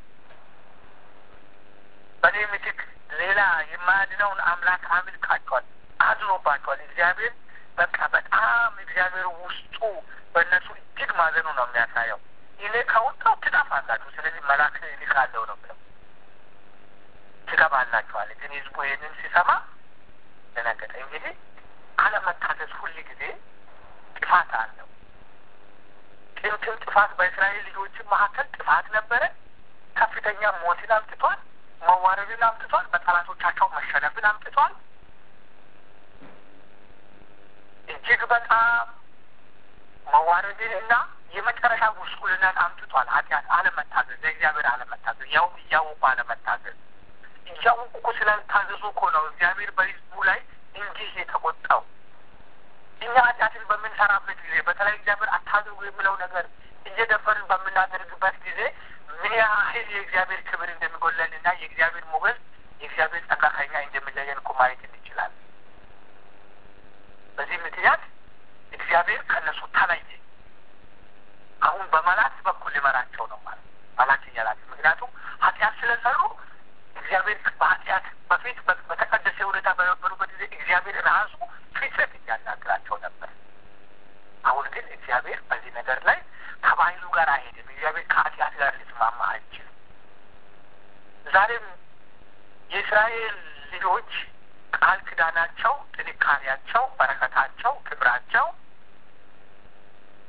በእኔ ምትክ ሌላ የማያድነውን አምላክ አምልካችኋል። አዝኖባችኋል። እግዚአብሔር በቃ በጣም እግዚአብሔር ውስጡ በእነሱ እጅግ ማዘኑ ነው የሚያሳየው። እኔ ከወጣው ትጠፋላችሁ፣ ስለዚህ መልአክ እልካለሁ ነው ብለው ትገባላችኋል። ግን ህዝቡ ይህንን ሲሰማ ደነገጠ። እንግዲህ አለመታዘዝ ሁል ጊዜ ጥፋት አለው። ጥንትም ጥፋት በእስራኤል ልጆችም መካከል ጥፋት ነበረ። ከፍተኛ ሞትን አምጥቷል። መዋረድን አምጥቷል። በጠላቶቻቸው መሸነፍን አምጥቷል። እጅግ በጣም መዋረድን እና የመጨረሻ ጉስቁልናን አምጥቷል። ኃጢአት፣ አለመታዘዝ፣ ለእግዚአብሔር አለመታዘዝ፣ ያውም እያወቁ አለመታዘዝ። እያወቁ እኮ ስላልታዘዙ እኮ ነው እግዚአብሔር በህዝቡ ላይ እንዲህ የተቆጣው። እኛ ኃጢአትን በምንሰራበት ጊዜ በተለይ እግዚአብሔር አታድርጉ የሚለው ነገር እየደፈርን በምናደርግበት ጊዜ ምን ያህል የእግዚአብሔር ክብር እንደሚጎለን እና የእግዚአብሔር ሞገስ የእግዚአብሔር ጸጋ ከኛ እንደሚለየን እኮ ማየት እንችላለን። በዚህ ምክንያት እግዚአብሔር ከእነሱ ተለየ። አሁን በመላእክት በኩል ሊመራቸው ነው ማለት መላክ እያላቸው ምክንያቱም ኃጢአት ስለሰሩ እግዚአብሔር በኃጢአት በፊት በተቀደሰ ሁኔታ በነበሩበት ጊዜ እግዚአብሔር ራሱ ፊት ለፊት ያናግራቸው ነበር። አሁን ግን እግዚአብሔር በዚህ ነገር ላይ ከባህሉ ጋር አይሄድም። እግዚአብሔር ከኃጢአት ጋር ሊስማማ አይችልም። ዛሬም የእስራኤል ልጆች ቃል ኪዳናቸው፣ ጥንካሬያቸው፣ በረከታቸው፣ ክብራቸው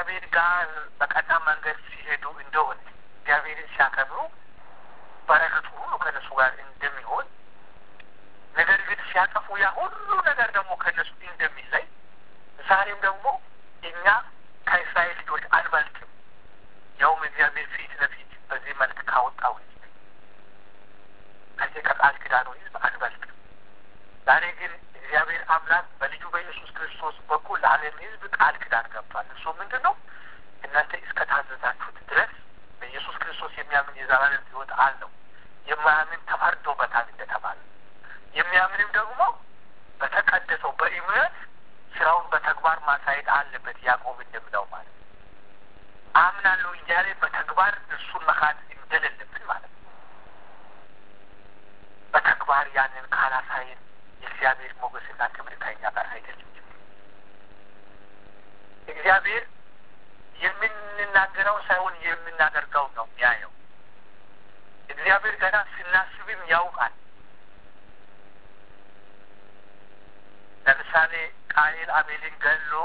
ከእግዚአብሔር ጋር በቀና መንገድ ሲሄዱ እንደሆነ እግዚአብሔርን ሲያከብሩ በረከቱ ሁሉ ከእነሱ ጋር እንደሚሆን ነገር ግን ሲያጠፉ ያ ሁሉ ነገር ደግሞ ከእነሱ እንደሚለይ ዛሬም ደግሞ እኛ ከእስራኤል ልጆች አንበልጥም። ያውም እግዚአብሔር ፊት ለፊት በዚህ መልክ ካወጣው ሕዝብ ከዚህ ከቃል ኪዳኑ ሕዝብ አንበልጥም። ዛሬ ግን እግዚአብሔር አምላክ በልጁ በኢየሱስ ክርስቶስ በኩል ለዓለም ሕዝብ ቃል ኪዳን ገብቷል። እሱ ምንድን ነው? እናንተ እስከ ታዘዛችሁት ድረስ በኢየሱስ ክርስቶስ የሚያምን የዘላለም ሕይወት አለው። የማያምን ተፈርዶበታል እንደተባለ የሚያምንም ደግሞ በተቀደሰው በእምነት ስራውን በተግባር ማሳየት አለበት። ያዕቆብ እንደምለው ማለት ነው። አምናለሁ እያለ በተግባር እርሱን መካድ እንደሌለብን ማለት ነው። በተግባር ያንን ካላሳየን የእግዚአብሔር ሞገስና ክብር ከኛ ጋር አይደለም። እግዚአብሔር የምንናገረው ሳይሆን የምናደርገው ነው የሚያየው። እግዚአብሔር ገና ስናስብም ያውቃል። ለምሳሌ ቃየል አቤልን ገሎ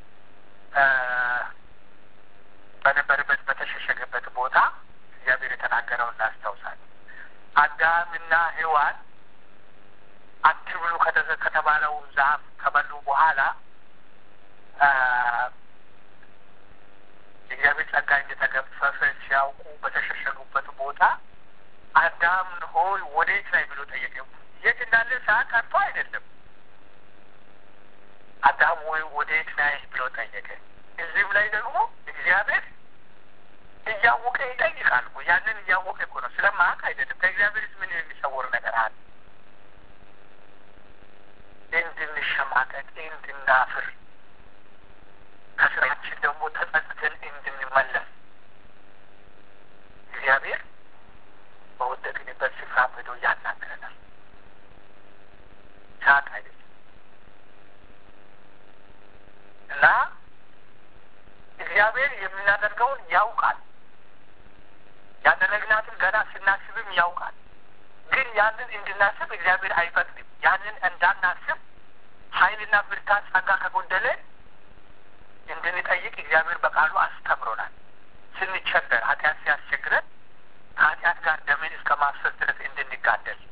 በነበረበት በተሸሸገበት ቦታ እግዚአብሔር የተናገረውን እናስታውሳለን። አዳምና ሔዋን አትብሉ ከተባለው ዛፍ ከበሉ በኋላ የእግዚአብሔር ጸጋ እንደተገፈፈ ሲያውቁ በተሸሸጉበት ቦታ አዳም ሆይ ወዴት ላይ ብሎ ጠየቀ። የት እንዳለ ሰዓት ቀርቶ አይደለም። አዳም ሆይ ወዴት ላይ ብሎ ጠየቀ። እዚህም ላይ ደግሞ እግዚአብሔር እያወቀ ይጠይቃል። ያንን እያወቀ እኮ ነው፣ ስለማያውቅ አይደለም። ከእግዚአብሔርስ ምን የሚሰወር ነገር አለ? እንድንሸማቀቅ፣ እንድናፍር፣ ከስራችን ደግሞ ተጸጽተን እንድንመለስ እግዚአብሔር በወደቅንበት ስፍራ ሄዶ ያናግረናል። ሳቅ አይደለም እና እግዚአብሔር የምናደርገውን ያውቃል። ያደረግናትን ገና ስናስብም ያውቃል። ግን ያንን እንድናስብ እግዚአብሔር አይፈቅድም። ያንን እንዳናስብ ኃይልና ብርታት ጸጋ ከጎደለ እንድንጠይቅ እግዚአብሔር በቃሉ አስተምሮናል። ስንቸገር፣ ኃጢአት ሲያስቸግረን ከኃጢአት ጋር ደምን እስከ ማፍሰስ ድረስ እንድንጋደል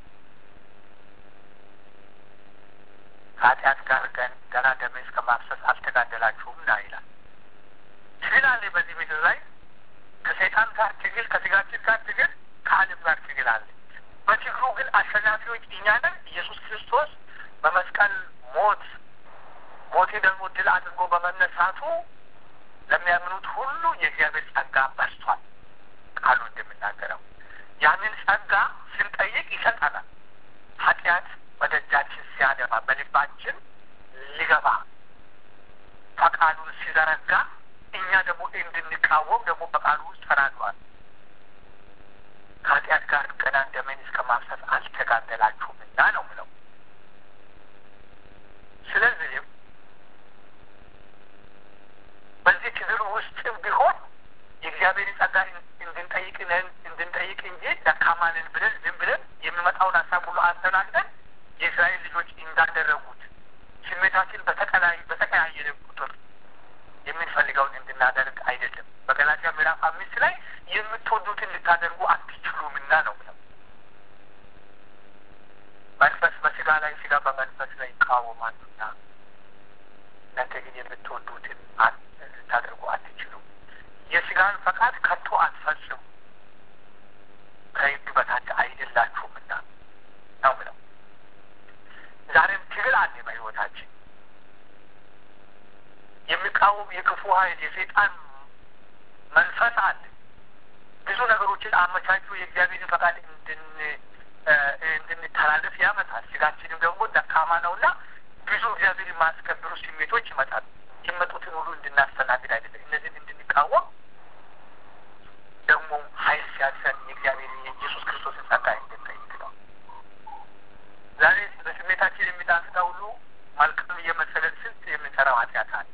ከኃጢአት ጋር ገና ደምን እስከ ማፍሰስ አልተጋደላችሁም ና ይላል። ትግል አለ በዚህ ምድር ላይ ከሰይጣን ጋር ትግል፣ ከስጋችን ጋር ትግል፣ ከዓለም ጋር ትግል አለ። በትግሉ ግን አሸናፊዎች እኛ ነን። ኢየሱስ ክርስቶስ በመስቀል ሞት ሞቴ ደግሞ ድል አድርጎ በመነሳቱ ለሚያምኑት ሁሉ የእግዚአብሔር ጸጋ በስቷል። ቃሉ እንደምናገረው ያንን ጸጋ ስንጠይቅ ይሰጠናል። ኃጢአት በደጃችን ሲያደባ በልባችን ሊገባ ፈቃዱን ሲዘረጋ እኛ ደግሞ እንድንቃወም ደግሞ በቃሉ ውስጥ ተናግሯል። ከኃጢአት ጋር ገና ደምን እስከ ማፍሰስ አልተጋደላችሁምና ነው ምለው። ስለዚህም በዚህ ትግል ውስጥም ቢሆን የእግዚአብሔር ጸጋ እንድንጠይቅ እንድንጠይቅ እንጂ ደካማንን ብለን ዝም ብለን የሚመጣውን ሀሳብ ሁሉ አስተናግደን የእስራኤል ልጆች እንዳደረጉት ስሜታችን በተቀያየረ ቁጥር የምንፈልገውን እንድናደርግ አይደለም። በገላትያ ምዕራፍ አምስት ላይ የምትወዱትን ልታደርጉ አትችሉምና ነው ብለው መንፈስ በስጋ ላይ ስጋ በመንፈስ ላይ ይቃወማሉና እናንተ ግን የምትወዱትን ልታደርጉ አትችሉም። የስጋን ፈቃድ ከቶ አትፈጽሙ ከሕግ በታች አይደላችሁምና ነው ብለው ዛሬም ትግል አለ በሕይወታችን የሚቃወም የክፉ ኃይል የሰይጣን መንፈስ አለ። ብዙ ነገሮችን አመቻቹ የእግዚአብሔርን ፈቃድ እንድንተላለፍ ያመጣል። ስጋችንም ደግሞ ደካማ ነውና ብዙ እግዚአብሔር የማያስከብሩ ስሜቶች ይመጣሉ። የመጡትን ሁሉ እንድናስተናግድ አይደለም፣ እነዚህን እንድንቃወም ደግሞ ኃይል ሲያሰን የእግዚአብሔር የኢየሱስ ክርስቶስን ጸጋ እንድንጠይቅ ነው። ዛሬ በስሜታችን የሚጣፍጠ ሁሉ መልካም እየመሰለን ስንት የምንሰራው ኃጢአት አለ።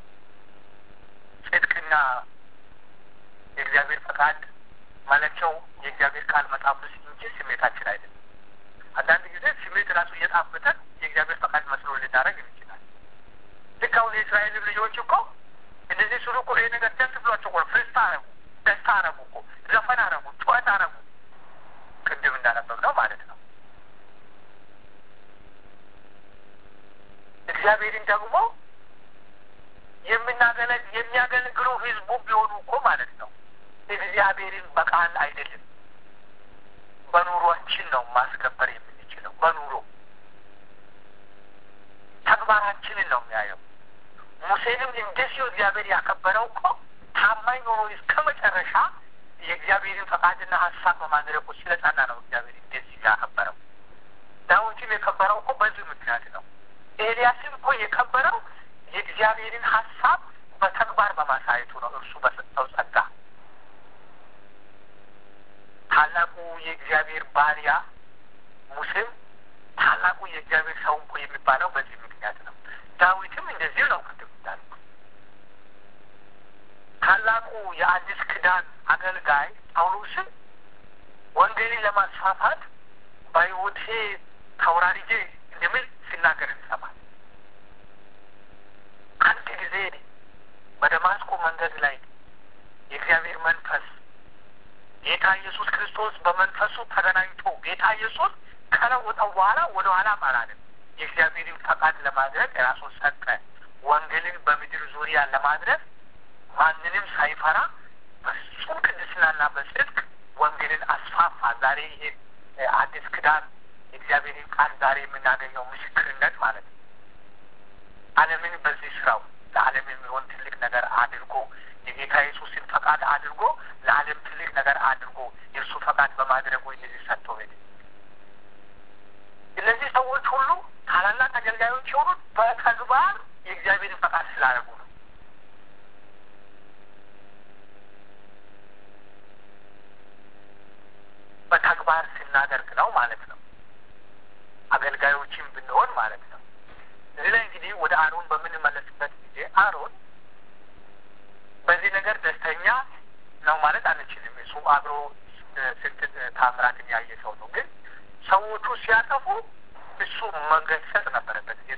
ጽድቅና የእግዚአብሔር ፈቃድ መለኪያው የእግዚአብሔር ቃል መጽሐፍ ውስጥ እንጂ ስሜታችን አይደለም። አንዳንድ ጊዜ ስሜት ራሱ እየጣፈጠን የእግዚአብሔር ፈቃድ መስሎ ልናደርግ እንችላል። ልክ አሁን የእስራኤል ልጆች እኮ እንደዚህ ስሉ እኮ ይሄ ነገር ደስ ብሏቸው እኮ ፍስታ አረጉ፣ ደስታ አረጉ እኮ ዘፈን አረጉ፣ ጩኸት አረጉ። ቅድም እንዳነበብ ነው ማለት ነው። እግዚአብሔርን ደግሞ የምናገለግ የሚያገለግሉ ህዝቡ ቢሆኑ እኮ ማለት ነው እግዚአብሔርን በቃል አይደለም በኑሯችን ነው ማስከበር የምንችለው። በኑሮ ተግባራችንን ነው የሚያየው። ሙሴንም እንደዚሁ እግዚአብሔር ያከበረው እኮ ታማኝ ሆኖ እስከ መጨረሻ የእግዚአብሔርን ፈቃድና ሀሳብ በማድረጉ ስለጸና ነው እግዚአብሔር እንደዚህ ያከበረው። ዳዊትም የከበረው እኮ በዚህ ምክንያት ነው። ኤልያስም እኮ የከበረው የእግዚአብሔርን ሀሳብ በተግባር በማሳየቱ ነው። እርሱ በሰጠው ጸጋ ታላቁ የእግዚአብሔር ባሪያ ሙሴም ታላቁ የእግዚአብሔር ሰው እኮ የሚባለው በዚህ ምክንያት ነው። ዳዊትም እንደዚሁ ነው። ቅድም እንዳልኩ ታላቁ የአዲስ ኪዳን አገልጋይ ጳውሎስም ወንጌልን ለማስፋፋት በሕይወቴ ተወራርጄ እንደሚል ሲናገር እንሰማል። አንድ ጊዜ በደማስቆ መንገድ ላይ የእግዚአብሔር መንፈስ ጌታ ኢየሱስ ክርስቶስ በመንፈሱ ተገናኝቶ ጌታ ኢየሱስ ከለወጠው በኋላ ወደ ኋላ አላለም። የእግዚአብሔርን ፈቃድ ለማድረግ ራሱን ሰጠ። ወንጌልን በምድር ዙሪያ ለማድረግ ማንንም ሳይፈራ በፍጹም ቅድስናና በጽድቅ ወንጌልን አስፋፋ። ዛሬ ይሄ አዲስ ኪዳን የእግዚአብሔርን ቃል ዛሬ የምናገኘው ምስክርነት ማለት ነው። ዓለምን በዚህ ስራው ለዓለም የሚሆን ትልቅ ነገር አድርጎ የጌታ ኢየሱስን ፈቃድ አድርጎ ለዓለም ትልቅ ነገር አድርጎ የእርሱ ፈቃድ በማድረጉ እነዚህ ሰጥተው ሄደ። እነዚህ ሰዎች ሁሉ ታላላቅ አገልጋዮች የሆኑት በተግባር የእግዚአብሔርን ፈቃድ ስላደረጉ ነው። በተግባር ስናደርግ ነው ማለት ነው። አገልጋዮችን ብንሆን ማለት ነው። እዚህ ላይ እንግዲህ ወደ አሮን በምንመለስበት ጊዜ አሮን በዚህ ነገር ደስተኛ ነው ማለት አንችልም። እሱ አብሮ ስንት ታምራትን ያየ ሰው ነው። ግን ሰዎቹ ሲያጠፉ እሱ መገሰጽ ነበረበት። ግን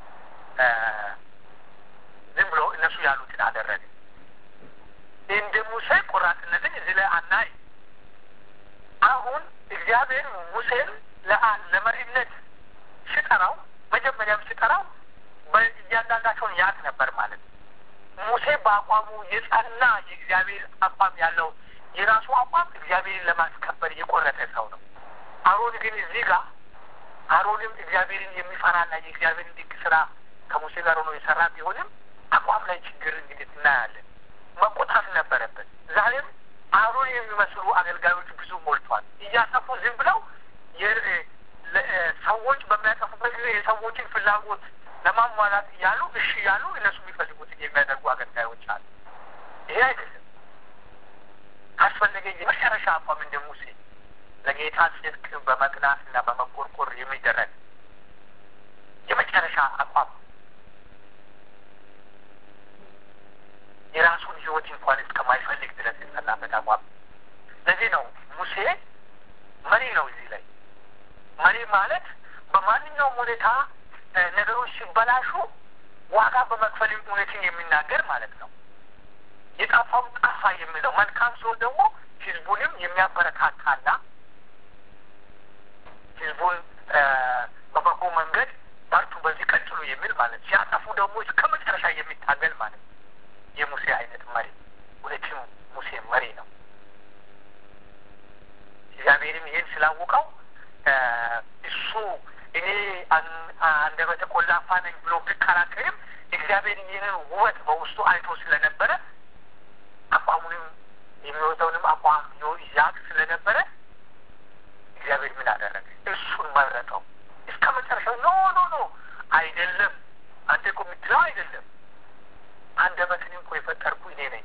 ዝም ብሎ እነሱ ያሉትን አደረገ። እንደ ሙሴ ቆራጥነትን እዚህ ላይ አናይ። አሁን እግዚአብሔር ሙሴን ለመሪነት ሲጠራው መጀመሪያም ሲጠራው እያንዳንዳቸውን ያቅ ነበር ማለት ነው። ሙሴ በአቋሙ የጸና የእግዚአብሔር አቋም ያለው የራሱ አቋም እግዚአብሔርን ለማስከበር የቆረጠ ሰው ነው። አሮን ግን እዚህ ጋር አሮንም እግዚአብሔርን የሚፈራና የእግዚአብሔርን ድንቅ ስራ ከሙሴ ጋር ሆኖ የሰራ ቢሆንም አቋም ላይ ችግር እንግዲህ እናያለን። መቆጣት ነበረበት። ዛሬም አሮን የሚመስሉ አገልጋዮች ብዙ ሞልቷል። እያጠፉ ዝም ብለው ሰዎች በሚያጠፉበት ጊዜ የሰዎችን ፍላጎት ለማሟላት እያሉ እሺ እያሉ እነሱ የሚፈልጉትን የሚያደርጉ አገልጋዮች አሉ። ይሄ አይደለም። ካስፈለገ የመጨረሻ አቋም እንደ ሙሴ ለጌታ ጽድቅ በመቅናት እና በመቆርቆር የሚደረግ የመጨረሻ አቋም የራሱን ሕይወት እንኳን እስከማይፈልግ ድረስ የጸናበት አቋም። ለዚህ ነው ሙሴ መሪ ነው። እዚህ ላይ መሪ ማለት በማንኛውም ሁኔታ ነገሮች ሲበላሹ ዋጋ በመክፈል እውነትን የሚናገር ማለት ነው። የጠፋው ጠፋ የሚለው መልካም ሲሆን ደግሞ ህዝቡንም የሚያበረታታና ህዝቡን በበጎ መንገድ በርቱ፣ በዚህ ቀጥሉ የሚል ማለት ሲያጠፉ ደግሞ እስከ መጨረሻ የሚታገል ማለት ነው። የሙሴ አይነት መሪ እውነትም ሙሴ መሪ ነው። እግዚአብሔርም ይህን ስላወቀው እሱ እኔ አንደበተ ቆላፋ ነኝ ብሎ ቢከራከርም እግዚአብሔር ይህንን ውበት በውስጡ አይቶ ስለነበረ አቋሙንም የሚወጣውንም አቋም ያቅ ስለነበረ እግዚአብሔር ምን አደረገ? እሱን መረጠው እስከ መጨረሻው። ኖ ኖ ኖ አይደለም፣ አንተ እኮ የምትለው አይደለም። አንደበትንም እኮ የፈጠርኩ እኔ ነኝ።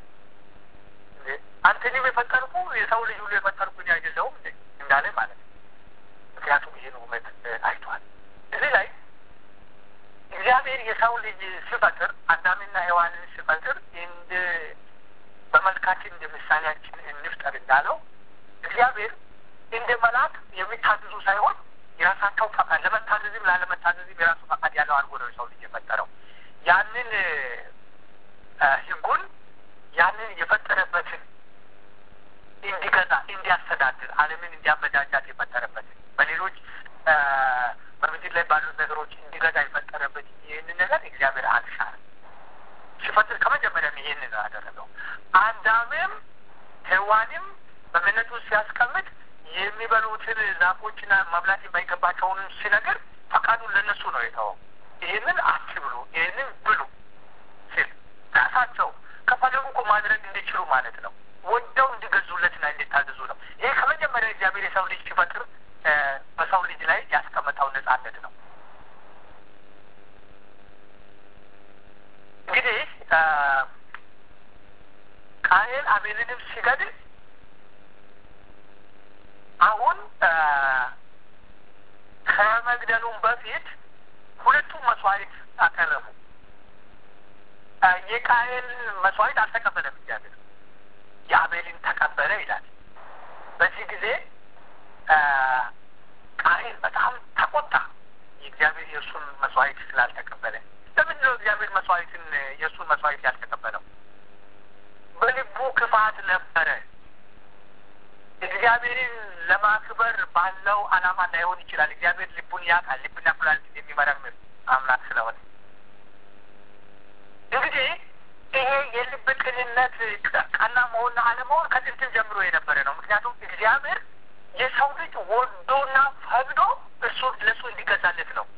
አንተንም የፈጠርኩ የሰው ልጅ ሁሉ የፈጠርኩ እኔ አይደለሁም እንዳለ ማለት ነው። ምክንያቱም ይህን ውበት አይቷል። እዚህ ላይ እግዚአብሔር የሰው ልጅ ሲፈጥር አዳምና ሔዋንን ሲፈጥር እንደ በመልካችን እንደ ምሳሌያችን እንፍጠር እንዳለው እግዚአብሔር እንደ መልአክ የሚታዘዙ ሳይሆን የራሳቸው ፈቃድ ለመታዘዝም ላለመታዘዝም የራሱ ፈቃድ ያለው አድርጎ ነው የሰው ልጅ የፈጠረው። ያንን ሕጉን ያንን የፈጠረበትን እንዲገዛ እንዲያስተዳድር ዓለምን እንዲያመጃጃት የፈጠረበትን በሌሎች በምድር ላይ ባሉት ነገሮች እንዲገዛ የፈጠረበት ይህንን ነገር እግዚአብሔር አልሻለም። ሲፈጥር ከመጀመሪያም ይህንን ነው ያደረገው። አዳምም ሔዋንም በገነት ውስጥ ሲያስቀምጥ የሚበሉትን ዛፎችና መብላት የማይገባቸውን ሲነገር ፈቃዱን ለነሱ ነው የተወው። ይህንን አትብሉ፣ ይህንን ብሉ ሲል ራሳቸው ከፈለጉ እኮ ማድረግ እንዲችሉ ማለት ነው። ወደው እንዲገዙለትና እንዲታዘዙ ነው። ይሄ ከመጀመሪያ እግዚአብሔር የሰው ልጅ ሲፈጥር በሰው ልጅ ላይ ያስቀመጠው ነጻነት ነው። እንግዲህ ቃየል አቤልንም ሲገድል አሁን ከመግደሉም በፊት ሁለቱም መስዋዕት አቀረቡ። የቃየል መስዋዕት አልተቀበለም እግዚአብሔር፣ የአቤልን ተቀበለ ይላል። በዚህ ጊዜ ቃየል በጣም ተቆጣ፣ የእግዚአብሔር የእሱን መስዋዕት ስላልተቀበለ። ለምንድን ነው እግዚአብሔር መስዋዕትን የእሱን መስዋዕት ያልተቀበለው? በልቡ ክፋት ነበረ። እግዚአብሔርን ለማክበር ባለው ዓላማ ላይሆን ይችላል። እግዚአብሔር ልቡን ያውቃል። ልብና ኩላሊትን የሚመረምር አምላክ ስለሆነ እንግዲህ ይሄ የልብ ቅንነት ቀና መሆንና አለመሆን ከጥንትም ጀምሮ የነበረ ነው። ምክንያቱም እግዚአብሔር የሰው ልጅ ወዶና ፈቅዶ እርሱ ለእሱ እንዲገዛለት ነው።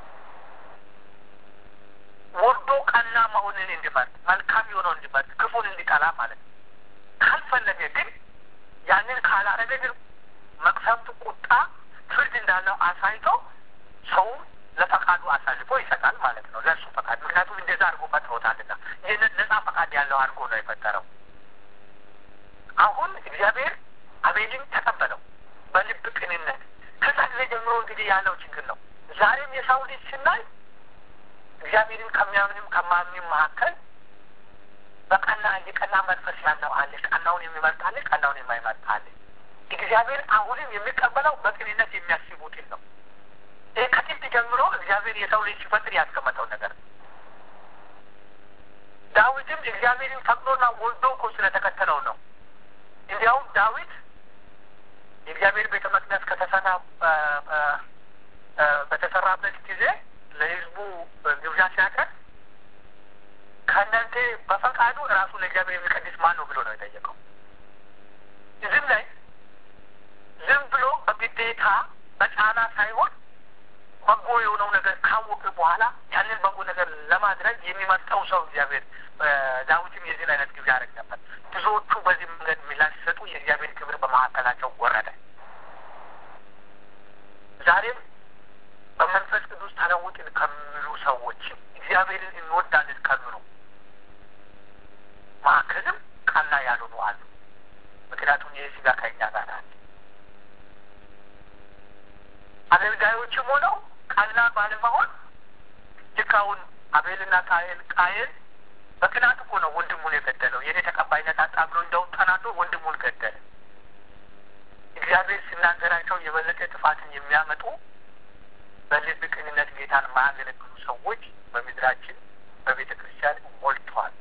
ወዶ ቀና መሆንን እንዲመርጥ፣ መልካም የሆነው እንዲመርጥ፣ ክፉን እንዲጠላ ማለት ነው። ካልፈለገ ግን ያንን ካላረገ ግን መቅሰፍቱ፣ ቁጣ፣ ፍርድ እንዳለው አሳይቶ ሰው ለፈቃዱ አሳልፎ ይሰጣል ማለት ነው። ለእሱ ፈቃድ ምክንያቱም እንደዛ አድርጎ ፈጥሮታልና ይህንን ነጻ ፈቃድ ያለው አድርጎ ነው የፈጠረው። አሁን እግዚአብሔር አቤልን ተቀበለው በልብ ቅንነት። ከዛ ጊዜ ጀምሮ እንግዲህ ያለው ችግር ነው። ዛሬም የሰው ልጅ ስናይ እግዚአብሔርን ከሚያምንም ከማምንም መካከል በቀና የቀና መንፈስ ያለው አለ። ቀናውን የሚመርጥ አለ፣ ቀናውን የማይመርጥ አለ። እግዚአብሔር አሁንም የሚቀበለው በቅንነት የሚያስቡትን ነው። ይህ ከጥንት ጀምሮ እግዚአብሔር የሰው ልጅ ሲፈጥር ያስቀመጠው ነገር ነው። ዳዊትም እግዚአብሔርን ፈቅዶና ወዶ እኮ ስለተከተለው ነው። እንዲያውም ዳዊት የእግዚአብሔር ቤተ መቅደስ ከተሰራ በተሰራበት ጊዜ ለሕዝቡ ግብዣ ሲያቀርብ ከእናንተ በፈቃዱ ራሱ ለእግዚአብሔር የሚቀድስ ማን ነው ብሎ ነው የጠየቀው። ዝም ላይ ዝም ብሎ በግዴታ በጫና ሳይሆን በጎ የሆነው ነገር ካወቀ በኋላ ያንን በጎ ነገር ለማድረግ የሚመርጠው ሰው እግዚአብሔር ዳዊትም የዚህን አይነት ግብዣ ያደረግ ነበር። ብዙዎቹ በዚህ መንገድ ምላሽ ሲሰጡ የእግዚአብሔር ክብር በመካከላቸው ወረደ። ዛሬም በመንፈስ ቅዱስ ተለውጥን ከሚሉ ሰዎች እግዚአብሔርን እንወዳለን ከሚሉ መካከልም ቀና ያልሆኑ አሉ። ምክንያቱም ይህ ስጋ ከእኛ ጋር አለ። አገልጋዮችም ሆነው ቀና ባለመሆን ልክ አሁን አቤልና ቃየል ቃየል በቅናት እኮ ነው ወንድሙን የገደለው። የኔ ተቀባይነት አጣ ብሎ እንደውም ተናዶ ወንድሙን ገደለ። እግዚአብሔር ሲናገራቸው የበለጠ ጥፋትን የሚያመጡ በልብ ቅንነት ጌታን ማያገለግሉ ሰዎች በምድራችን በቤተ ክርስቲያን ሞልተዋል።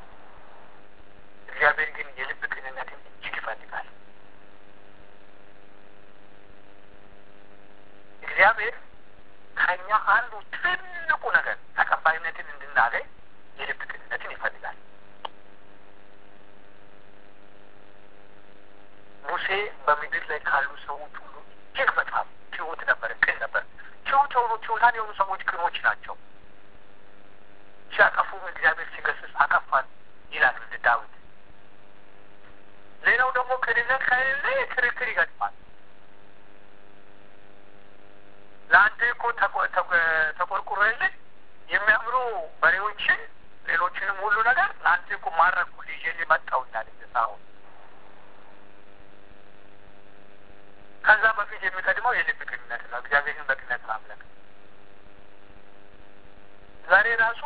እግዚአብሔር ግን የልብ ቅንነትን እጅግ ይፈልጋል። እግዚአብሔር ከእኛ አንዱ ትልቁ ነገር ተቀባይነትን እንድናገኝ የልብ ቅንነትን ይፈልጋል። ሙሴ በምድር ላይ ካሉ ሰዎች ሁሉ እጅግ በጣም ትሁት ነበር፣ ቅን ነበር። ትሁት የሆኑ ትሁታን የሆኑ ሰዎች ቅኖች ናቸው። ሲያጠፉም እግዚአብሔር ሲገስጽ አጠፋን ይላል ዳዊት። ሌላው ደግሞ ቅንነት ከሌለ ክርክር ይገጥማል። ለአንተ እኮ ተቆርቁሮልህ የሚያምሩ በሬዎችን ሌሎችንም ሁሉ ነገር ለአንተ እኮ ማረኩ ይዤ መጣሁ እንዳለ ሳሁን ከዛ በፊት የሚቀድመው የልብ ቅንነት ነው። እግዚአብሔርን በቅንነት ማምለክ ዛሬ ራሱ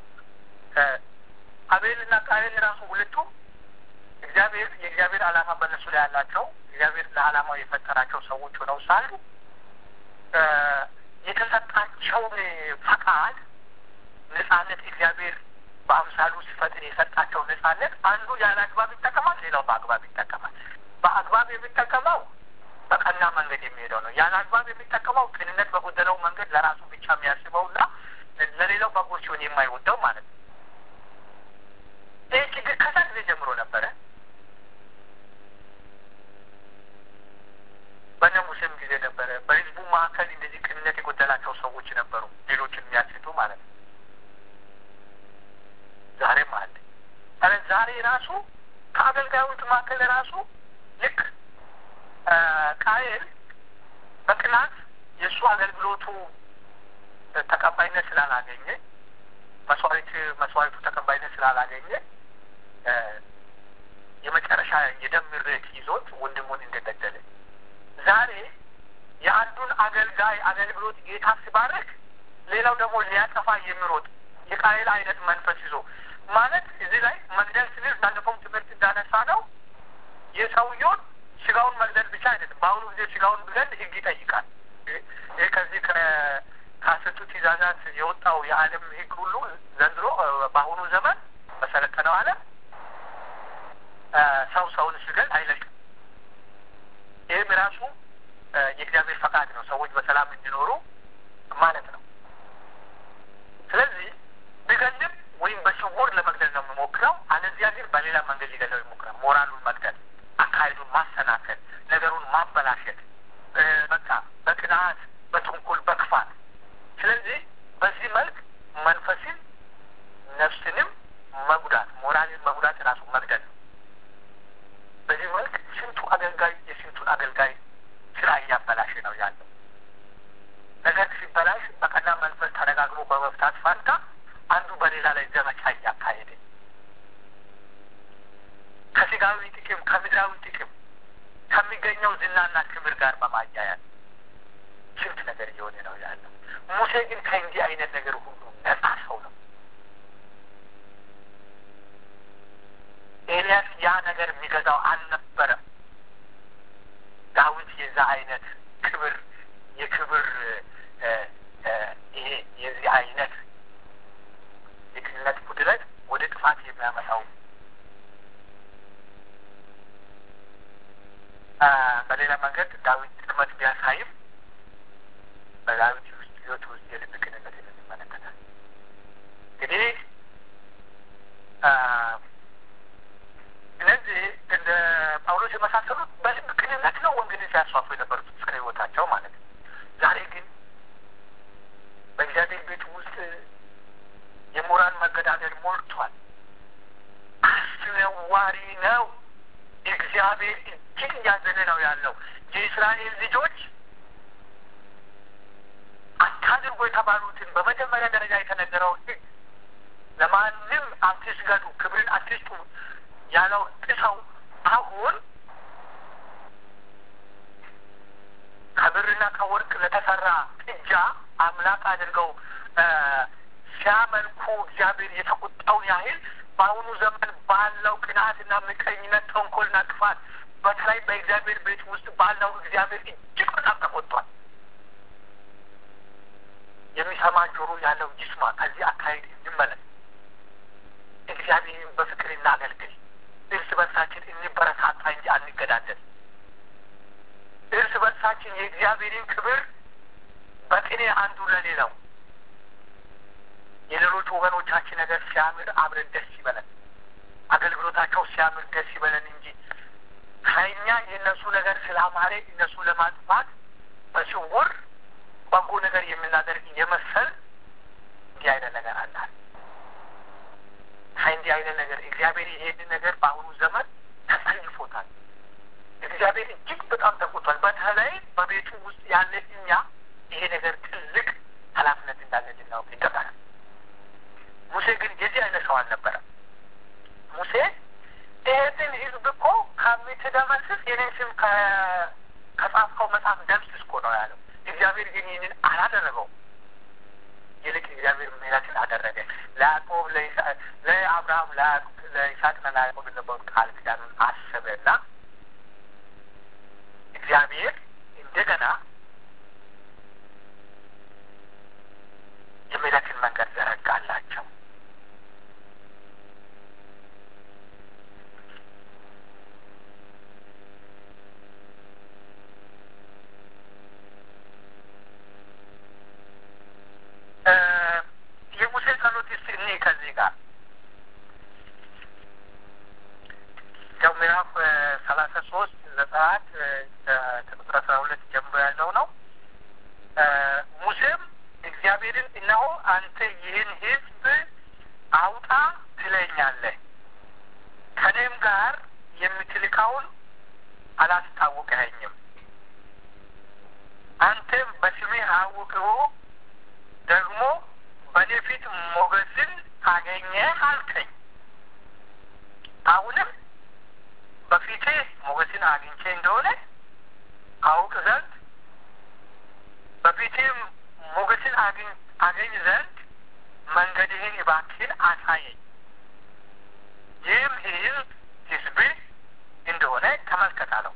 አቤልና ቃየል ራሱ ሁለቱ እግዚአብሔር የእግዚአብሔር ዓላማ በእነሱ ላይ ያላቸው እግዚአብሔር ለዓላማው የፈጠራቸው ሰዎች ሆነው ሳሉ የተሰጣቸውን ፈቃድ ነጻነት እግዚአብሔር በአምሳሉ ሲፈጥር የሰጣቸው ነጻነት አንዱ ያለ አግባብ ይጠቀማል፣ ሌላው በአግባብ ይጠቀማል። በአግባብ የሚጠቀመው በቀና መንገድ የሚሄደው ነው። ያለ አግባብ የሚጠቀመው ቅንነት በጎደለው መንገድ ለራሱ ብቻ የሚያስበውና ለሌላው በጎ ሲሆን የማይወደው ማለት ነው። ይህ ችግር ከዛ ጊዜ ጀምሮ ነበረ። በነ ሙሴም ጊዜ ነበረ። በህዝቡ መካከል እንደዚህ ቅንነት የጎደላቸው ሰዎች ነበሩ፣ ሌሎችን የሚያስቱ ማለት ነው። ዛሬም አለ። ኧረ ዛሬ ራሱ ከአገልጋዮች መካከል ራሱ ልክ ቃየል በቅናት የእሱ አገልግሎቱ ተቀባይነት ስላላገኘ መስዋዕት መስዋዕቱ ተቀባይነት ስላላገኘ የመጨረሻ የደም ምሬት ይዞት ወንድሙን እንደገደለ ዛሬ የአንዱን አገልጋይ አገልግሎት ጌታ ሲባረክ ሌላው ደግሞ ሊያጠፋ የሚሮጥ የቃየል አይነት መንፈስ ይዞ ማለት እዚህ ላይ መግደል ስንል ባለፈውም ትምህርት እንዳነሳ ነው የሰውየውን ስጋውን መግደል ብቻ አይደለም። በአሁኑ ጊዜ ስጋውን ብለን ህግ ይጠይቃል። ይህ ከዚህ ከአስርቱ ትእዛዛት የወጣው የዓለም ህግ ሁሉ ዘንድሮ በአሁኑ ዘመን በሰለጠነው ዓለም ሰው ሰውን ሲገል አይለቅም። ይህም ራሱ የእግዚአብሔር ፈቃድ ነው፣ ሰዎች በሰላም እንዲኖሩ ማለት ነው። ስለዚህ ቢገልም ወይም በስውር ለመግደል ነው የሚሞክረው። አለዚያ ግን በሌላ መንገድ ሊገለው ይሞክራል። ሞራሉን መግደል፣ አካሄዱን ማሰናከል፣ ነገሩን ማበላሸት፣ በቃ በቅንዓት፣ በተንኮል፣ በክፋት። ስለዚህ በዚህ መልክ መንፈስን ነፍስንም መጉዳት፣ ሞራልን መጉዳት ራሱ መግደል ነው። በዚህ መልክ ስንቱ አገልጋይ የስንቱን አገልጋይ ስራ እያበላሸ ነው ያለው። ነገር ሲበላሽ በቀና መንፈስ ተነጋግሮ በመፍታት ፋንታ አንዱ በሌላ ላይ ዘመቻ እያካሄደ ከስጋዊ ጥቅም ከምድራዊ ጥቅም ከሚገኘው ዝናና ክብር ጋር በማያያዝ ስንት ነገር እየሆነ ነው ያለው። ሙሴ ግን ከእንዲህ አይነት ነገር ሁሉ ነጻ ሰው ነው። ኤልያስ ያ ነገር የሚገዛው አልነበረም። ዳዊት የዛ አይነት ክብር የክብር ይሄ የዚህ አይነት የክልነት ጉድለት ወደ ጥፋት የሚያመጣው በሌላ መንገድ ዳዊት ድክመት ቢያሳይም በዳዊት ውስጥ ህይወት ውስጥ የልብ ቅንነት ይመለከታል። እንግዲህ እነዚህ እንደ ጳውሎስ የመሳሰሉት በልብ ቅንነት ነው ወንጌልን ሲያስፋፉ የነበሩት እስከ ህይወታቸው ማለት ነው። ዛሬ ግን በእግዚአብሔር ቤት ውስጥ የሞራል መገዳደል ሞልቷል። አስነዋሪ ነው። እግዚአብሔር እጅግ እያዘነ ነው ያለው። የእስራኤል ልጆች አታድርጎ የተባሉትን በመጀመሪያ ደረጃ የተነገረው ህግ ለማንም አትስገዱ፣ ክብርን አትስጡ ያለው ጥሰው አሁን ከብርና ከወርቅ ለተሰራ ጥጃ አምላክ አድርገው ሲያመልኩ እግዚአብሔር የተቆጣውን ያህል በአሁኑ ዘመን ባለው ቅንዓትና ምቀኝነት፣ ተንኮልና ክፋት በተለይ በእግዚአብሔር ቤት ውስጥ ባለው እግዚአብሔር እጅግ በጣም ተቆጥቷል። የሚሰማ ጆሮ ያለው ይስማ። ከዚህ አካሄድ እንመለስ። እግዚአብሔርን በፍቅር እናገልግል። እርስ በርሳችን እንበረታታ እንጂ አንገዳደል። እርስ በርሳችን የእግዚአብሔርን ክብር በቅኔ አንዱ ለሌላው የሌሎች ወገኖቻችን ነገር ሲያምር አብረን ደስ ይበለን። አገልግሎታቸው ሲያምር ደስ ይበለን እንጂ ከእኛ የእነሱ ነገር ስላማረ እነሱ ለማጥፋት በስውር በጎ ነገር የምናደርግ የመሰል እንዲህ አይነት ነገር አላል። ከእንዲህ አይነት ነገር እግዚአብሔር ይሄንን ነገር በአሁኑ ዘመን ተጸይፎታል። እግዚአብሔር እጅግ በጣም ተቆጥቷል። በተለይ በቤቱ ውስጥ ያለ እኛ ይሄ ነገር ትልቅ ኃላፊነት እንዳለ ልናውቅ ይገባናል። ሙሴ ግን የዚህ አይነት ሰው አልነበረም። ሙሴ ይህንን ህዝብ እኮ ከምትደመስስ የኔን ስም ከጻፍከው መጽሐፍ ደምስስ እኮ ነው ያለው። እግዚአብሔር ግን ይህንን አላደረገው። ይልቅ እግዚአብሔር ምሕረትን አደረገ። ለያዕቆብ ለአብርሃም፣ ለይስሐቅና ለያዕቆብ የነበሩት ቃል ኪዳኑን አሰበና እግዚአብሔር እንደገና የምሕረትን መንገድ ዘረጋላቸው። ያው ምዕራፍ ሰላሳ ሶስት ዘጸአት ከቁጥር አስራ ሁለት ጀምሮ ያለው ነው። ሙሴም እግዚአብሔርን እነሆ አንተ ይህን ሕዝብ አውጣ ትለኛለህ፣ ከእኔም ጋር የምትልካውን አላስታወቀኸኝም። አንተም በስሜ አውቅሁ ደግሞ በእኔ ፊት ሞገስን አገኘ አልከኝ። አሁንም በፊቴ ሞገስን አግኝቼ እንደሆነ አውቅ ዘንድ በፊቴም ሞገስን አገኝ ዘንድ መንገድህን እባክህን አሳየኝ። ይህም ሕዝብ ሕዝብህ እንደሆነ ተመልከት አለው።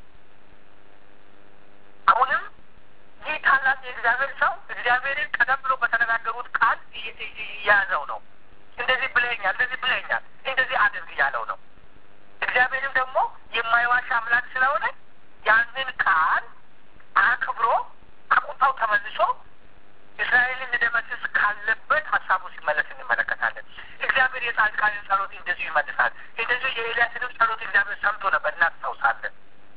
አሁንም ይህ ታላቅ የእግዚአብሔር ሰው እግዚአብሔርን ቀደም ብሎ በተነጋገሩት ቃል እየያዘው ነው። እንደዚህ ብለኛል፣ እንደዚህ ብለኛል፣ እንደዚህ አድርግ እያለው ነው። እግዚአብሔርም ደግሞ የማይዋሽ አምላክ ስለሆነ ያንን ቃል አክብሮ ከቁጣው ተመልሶ እስራኤልን ሊደመስስ ካለበት ሀሳቡ ሲመለስ እንመለከታለን። እግዚአብሔር የጻድቃንን ጸሎት እንደዚሁ ይመልሳል። እንደዚሁ የኤልያስንም ጸሎት እግዚአብሔር ሰምቶ ነበር፣ እናስታውሳለን።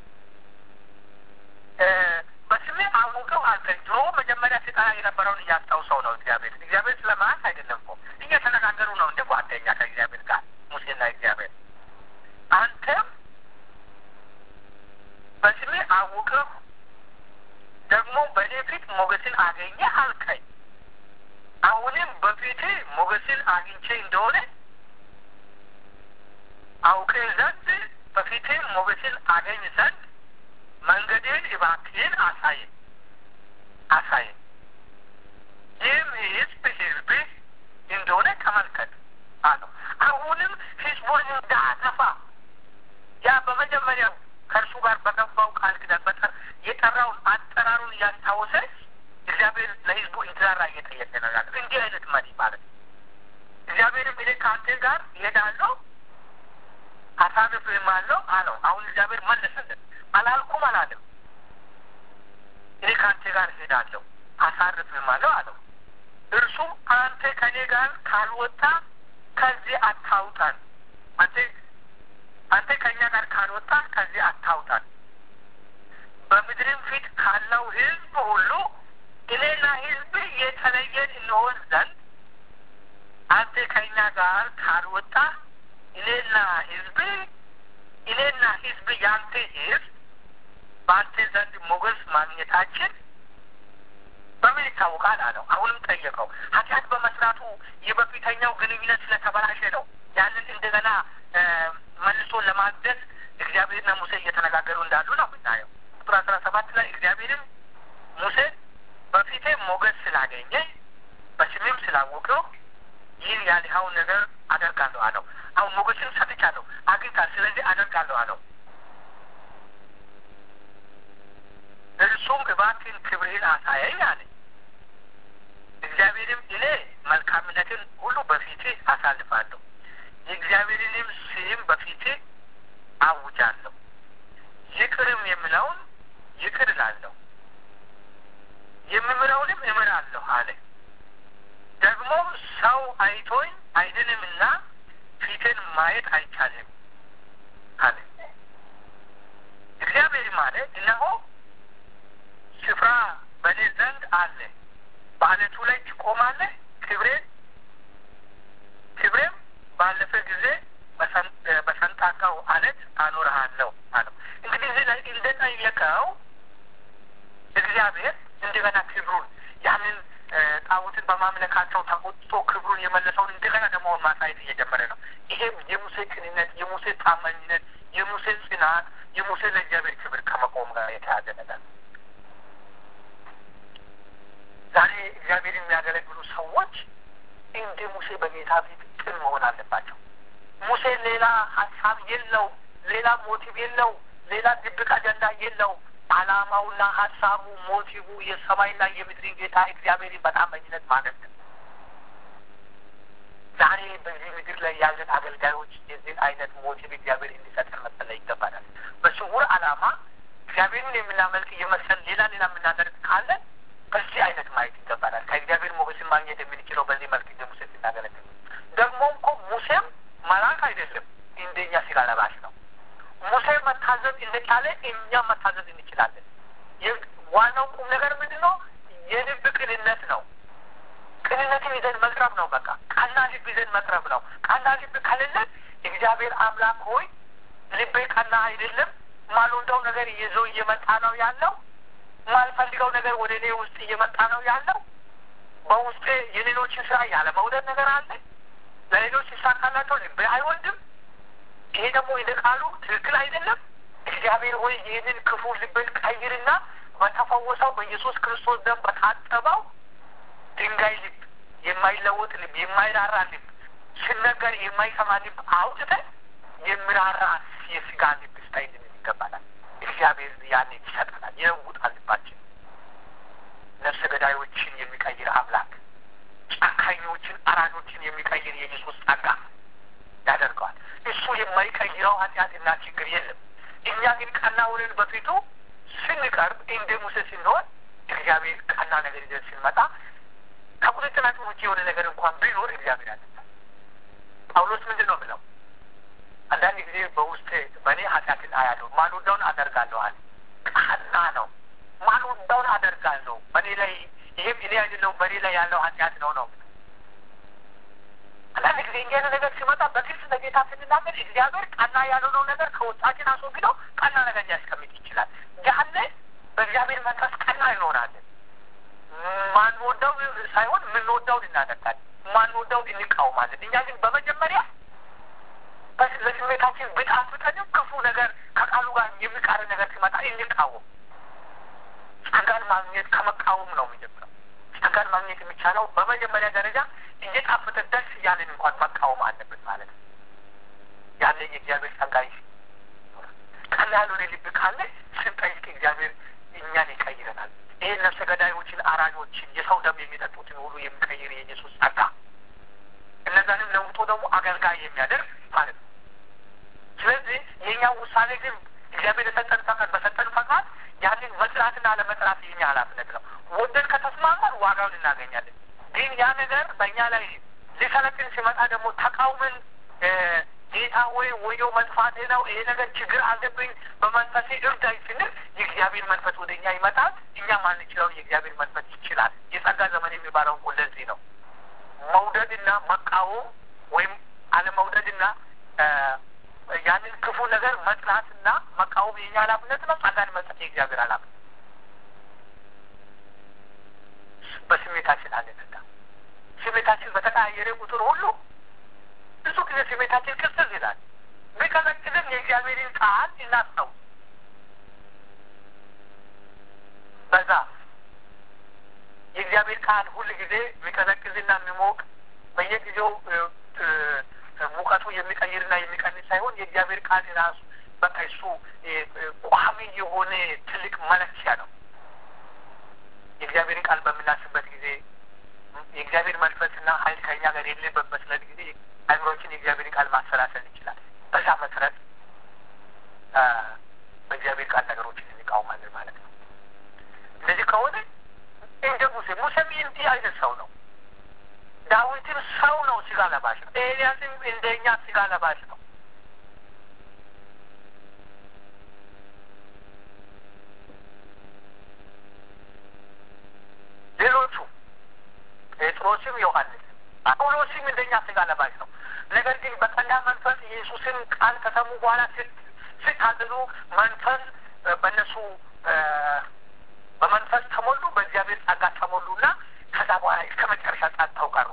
በስሜ አውቀው አልከኝ። ድሮ መጀመሪያ ሲጠራ የነበረውን እያስታውሰው ነው። እግዚአብሔር እግዚአብሔር ስለማያት አይደለም እኮ እየተነጋገሩ ነው እንደ ጓደኛ ከእግዚአብሔር ጋር ሙሴና እግዚአብሔር። አንተም በስሜ አውቅህ ደግሞ በእኔ ፊት ሞገስን አገኘ አልከኝ። አሁንም በፊት ሞገስን አግኝቼ እንደሆነ አውቅ ዘንድ በፊት ሞገስን አገኝ ዘንድ መንገድን እባክህን አሳየኝ አሳየኝ። ይህም ሕዝብ ሕዝብህ እንደሆነ ተመልከት አለው። አሁንም ሕዝቡን እንዳጠፋ ያ በመጀመሪያው ከእርሱ ጋር በገባው ቃል ኪዳን በጠር የጠራውን አጠራሩን እያስታወሰ እግዚአብሔር ለሕዝቡ እንዲራራ እየጠየቀ ነው ያለው። እንዲህ አይነት መሪ ማለት ነው። እግዚአብሔርም እኔ ከአንተ ጋር እሄዳለሁ አሳርፍህማለሁ አለው። አሁን እግዚአብሔር መለሰለት። አላልኩም አላለም። እኔ ከአንተ ጋር እሄዳለሁ አሳርፍህማለሁ አለው። እርሱም አንተ ከእኔ ጋር ካልወጣ ከዚህ አታውጣን፣ አንተ አንተ ከእኛ ጋር ካልወጣ ከዚህ አታውጣን። በምድርም ፊት ካለው ሕዝብ ሁሉ እኔና ሕዝብ የተለየን እንሆን ዘንድ አንተ ከእኛ ጋር ካልወጣ እኔና ሕዝብ እኔና ሕዝብ ያንተ ሕዝብ በአንተ ዘንድ ሞገስ ማግኘታችን በምን ይታወቃል አለው። አሁንም ጠየቀው። ኃጢአት በመስራቱ የበፊተኛው ግንኙነት ስለተበላሸ ነው። ያንን እንደገና መልሶ ለማገዝ እግዚአብሔርና ሙሴ እየተነጋገሩ እንዳሉ ነው የምናየው። ቁጥር አስራ ሰባት ላይ እግዚአብሔርም ሙሴ በፊቴ ሞገስ ስላገኘ በስሜም ስላወቀው ይህን ያልኸውን ነገር አደርጋለሁ አለው። አሁን ሞገስን ሰጥቻለሁ፣ አግኝታል፣ ስለዚህ አደርጋለሁ አለው። እርሱም እባክህን ክብርህን አሳየኝ አለ። እግዚአብሔርም እኔ መልካምነትን ሁሉ በፊትህ አሳልፋለሁ፣ የእግዚአብሔርንም ስም በፊትህ አውጃለሁ፣ ይቅርም የምለውን ይቅር እላለሁ፣ የምምረውንም እምራለሁ አለ። ደግሞ ሰው አይቶኝ አይድንምና ፊትን ማየት አይቻልም አለ። እግዚአብሔርም አለ እነሆ ስፍራ በእኔ ዘንድ አለ፣ በአለቱ ላይ ትቆማለህ፣ ክብሬን ክብሬም ባለፈ ጊዜ በሰንጣቃው አለት አኖርሃለሁ አለው። እንግዲህ እዚህ ላይ እንደጠየቀው እግዚአብሔር እንደገና ክብሩን ያንን ጣዖትን በማምለካቸው ተቆጥቶ ክብሩን የመለሰውን እንደገና ደግሞ ማሳየት እየጀመረ ነው። ይሄም የሙሴ ቅንነት፣ የሙሴ ታማኝነት፣ የሙሴ ጽናት፣ የሙሴ ለእግዚአብሔር ክብር ከመቆም ጋር የተያዘ ነገር ነው። ዛሬ እግዚአብሔር የሚያገለግሉ ሰዎች እንደ ሙሴ በጌታ ፊት ቅን መሆን አለባቸው። ሙሴ ሌላ ሀሳብ የለው፣ ሌላ ሞቲቭ የለው፣ ሌላ ድብቅ አጀንዳ የለው። አላማውና ሀሳቡ ሞቲቭ የሰማይና የምድርን ጌታ እግዚአብሔርን በታማኝነት ማለት ነው። ዛሬ በዚህ ምድር ላይ ያለን አገልጋዮች የዚህን አይነት ሞቲቭ እግዚአብሔር እንዲሰጠን መጸለይ ይገባናል። በስውር አላማ እግዚአብሔርን የምናመልክ እየመሰል ሌላ ሌላ የምናደርግ ካለን በዚህ አይነት ማየት ይገባናል። ከእግዚአብሔር ሞገስን ማግኘት የምንችለው በዚህ መልክ እንደ ሙሴ ስናገለግል ደግሞ እኮ ሙሴም መልአክ አይደለም፣ እንደኛ ስጋ ለባሽ ነው። ሙሴ መታዘዝ እንደቻለ እኛም መታዘዝ እንችላለን። ዋናው ቁም ነገር ምንድን ነው? የልብ ቅንነት ነው። ቅንነትን ይዘን መቅረብ ነው። በቃ ቀና ልብ ይዘን መቅረብ ነው። ቀና ልብ ከሌለን እግዚአብሔር አምላክ ሆይ ልቤ ቀና አይደለም፣ ማልወደው ነገር ይዞ እየመጣ ነው ያለው፣ ማልፈልገው ነገር ወደ እኔ ውስጥ እየመጣ ነው ያለው፣ በውስጤ የሌሎችን ስራ ያለ መውደድ ነገር አለ፣ ለሌሎች ይሳካላቸው ልቤ አይወድም። ይሄ ደግሞ እንደ ቃሉ ትክክል አይደለም። እግዚአብሔር ሆይ ይህንን ክፉ ልብን ቀይርና በተፈወሰው በኢየሱስ ክርስቶስ ደም በታጠበው ድንጋይ ልብ፣ የማይለወጥ ልብ፣ የማይራራ ልብ፣ ሲነገር የማይሰማ ልብ አውጥተን የሚራራ የስጋ ልብ ስታይልን ይገባናል። እግዚአብሔር ያን ይሰጠናል፣ ይለውጣል ልባችን። ነፍሰ ገዳዮችን የሚቀይር አምላክ፣ ጨካኞችን፣ አራጆችን የሚቀይር የኢየሱስ ጸጋ ያደርገዋል። እሱ የማይቀይረው ኃጢአትና ችግር የለም። እኛ ግን ቀና ሆነን በፊቱ ስንቀርብ እንደ ሙሴ ስንሆን እግዚአብሔር ቀና ነገር ይዘን ስንመጣ ከቁጥጥራችን ውጭ የሆነ ነገር እንኳን ቢኖር እግዚአብሔር ያለታል። ጳውሎስ ምንድን ነው ብለው አንዳንድ ጊዜ በውስጥ በእኔ ኃጢአትን አያለሁ ማልወዳውን አደርጋለሁ አለ። ቀና ነው። ማልወዳውን አደርጋለሁ በእኔ ላይ ይህም እኔ አይደለሁም በእኔ ላይ ያለው ኃጢአት ነው ነው አንዳንድ ጊዜ እንዲህ አይነት ነገር ሲመጣ በግልጽ ለጌታ ስንናገር እግዚአብሔር ቀና ያልሆነው ነገር ከውስጣችን አስወግደው ቀና ነገር ሊያስቀምጥ ይችላል። ያለ በእግዚአብሔር መንፈስ ቀና እንሆናለን። ማንወዳው ሳይሆን የምንወዳውን እናደርጋለን። ማንወዳውን እንቃወማለን። እኛ ግን በመጀመሪያ ለስሜታችን ብጣፍጠንም ክፉ ነገር ከቃሉ ጋር የሚቃር ነገር ሲመጣ እንቃወም። ጸጋን ማግኘት ከመቃወም ነው የሚጀምረው። ጸጋን ማግኘት የሚቻለው በመጀመሪያ ደረጃ እየጣፈጠ ደስ እያለን እንኳን መቃወም አለብን ማለት ነው። ያለ የእግዚአብሔር ጸጋ ቀና ያልሆነ ልብ ካለ ስንጠይቅ እግዚአብሔር እኛን ይቀይረናል። ይህን ነፍሰ ገዳዮችን፣ አራጆችን፣ የሰው ደም የሚጠጡትን ሁሉ የሚቀይር የኢየሱስ ጸጋ እነዛንም ለውጦ ደግሞ አገልጋይ የሚያደርግ ማለት ነው። ስለዚህ የእኛ ውሳኔ ግን እግዚአብሔር የሰጠን ፈቃድ በሰጠን ፈቃድ ያንን መጥራትና አለመጥራት የኛ ኃላፊነት ነው። ወደን ከተስማማን ዋጋውን እናገኛለን። ግን ያ ነገር በእኛ ላይ ሊሰለጥን ሲመጣ ደግሞ ተቃውመን ጌታ ወይ ወዮ መጥፋቴ ነው ይሄ ነገር ችግር አለብኝ በመንፈሴ እርዳኝ ስንል የእግዚአብሔር መንፈስ ወደ እኛ ይመጣል። እኛ ማንችለውን የእግዚአብሔር መንፈስ ይችላል። የጸጋ ዘመን የሚባለው እኮ ለዚህ ነው። መውደድና መቃወም ወይም አለመውደድና ያንን ክፉ ነገር መጥላትና መቃወም የኛ ኃላፊነት ነው። ጸጋን መስጠት የእግዚአብሔር ኃላፊነት በስሜታችን አንነዳ። ስሜታችን በተቀያየረ ቁጥር ሁሉ ብዙ ጊዜ ስሜታችን ቅዝቅዝ ይላል። ቢቀዘቅዝም የእግዚአብሔርን ቃል እናስታውስ። በዛ የእግዚአብሔር ቃል ሁል ጊዜ የሚቀዘቅዝና የሚሞቅ በየጊዜው ሙቀቱ የሚቀይርና የሚቀንስ ሳይሆን የእግዚአብሔር ቃል ራሱ በቃ እሱ ቋሚ የሆነ ትልቅ መለኪያ ነው። የእግዚአብሔርን ቃል በምናስበት ጊዜ የእግዚአብሔር መንፈስና ኃይል ከኛ ጋር የሌለበት መስለት ጊዜ አይምሮችን የእግዚአብሔርን ቃል ማሰላሰል ይችላል። በዛ መሰረት በእግዚአብሔር ቃል ነገሮችን እንቃወማለን ማለት ነው። እንደዚህ ከሆነ እንደ ሙሴ ሙሴም እንዲህ አይነት ሰው ነው። ዳዊትም ሰው ነው፣ ስጋ ለባሽ ነው። ኤልያስም እንደኛ ስጋ ለባሽ ነው። ሌሎቹ ጴጥሮስም ዮሐንስ ጳውሎስም እንደኛ ስጋ ለባሽ ነው። ነገር ግን በጸጋ መንፈስ ኢየሱስን ቃል ከሰሙ በኋላ ሲታዘዙ መንፈስ በእነሱ በመንፈስ ተሞሉ፣ በእግዚአብሔር ጸጋ ተሞሉና ከዛ በኋላ እስከ መጨረሻ ጸንተው ቀሩ።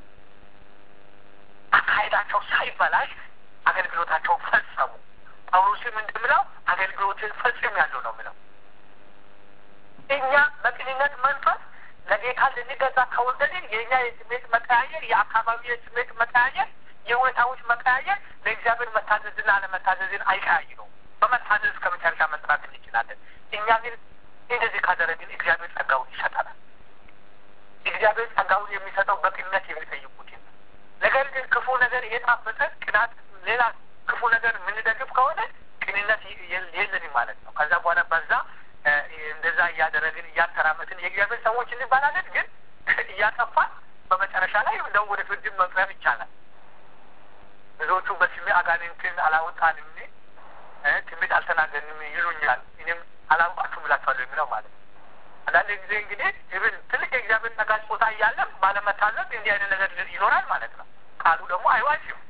አካሄዳቸው ሳይበላሽ አገልግሎታቸውን ፈጸሙ። ጳውሎስም እንደምለው አገልግሎትን ፈጽም ያለው ነው ምለው እኛ በቅንነት መንፈስ ለጌታ ልንገዛ ከወደድን የእኛ የስሜት መቀያየር፣ የአካባቢ የስሜት መቀያየር፣ የሁኔታዎች መቀያየር ለእግዚአብሔር መታዘዝና አለመታዘዝን አይቀያይረውም። በመታዘዝ ከመጨረሻ መጥራት እንችላለን። እኛ ግን እንደዚህ ካደረግን እግዚአብሔር ጸጋውን ይሰጠናል። እግዚአብሔር ጸጋውን የሚሰጠው በቅንነት የሚጠይቁት ነገር ግን ክፉ ነገር እየጣፈጠ ቅናት፣ ሌላ ክፉ ነገር የምንደግፍ ከሆነ ቅንነት የለንም ማለት ነው። ከዛ በኋላ በዛ እንደዛ እያደረግን እያተራመትን የእግዚአብሔር ሰዎች እንባላለን። ግን እያጠፋን በመጨረሻ ላይ እንደው ወደ ፍርድን መቅረብ ይቻላል። ብዙዎቹ በስሜ አጋንንትን አላወጣንም ትንቢት አልተናገርንም ይሉኛል፣ እኔም አላውቃችሁም እላችኋለሁ የሚለው ማለት ነው። አንዳንድ ጊዜ እንግዲህ ይብን ትልቅ የእግዚአብሔር ጸጋ ስጦታ እያለም ባለመታዘዝ እንዲህ አይነት ነገር ይኖራል ማለት ነው። ቃሉ ደግሞ አይዋሽም።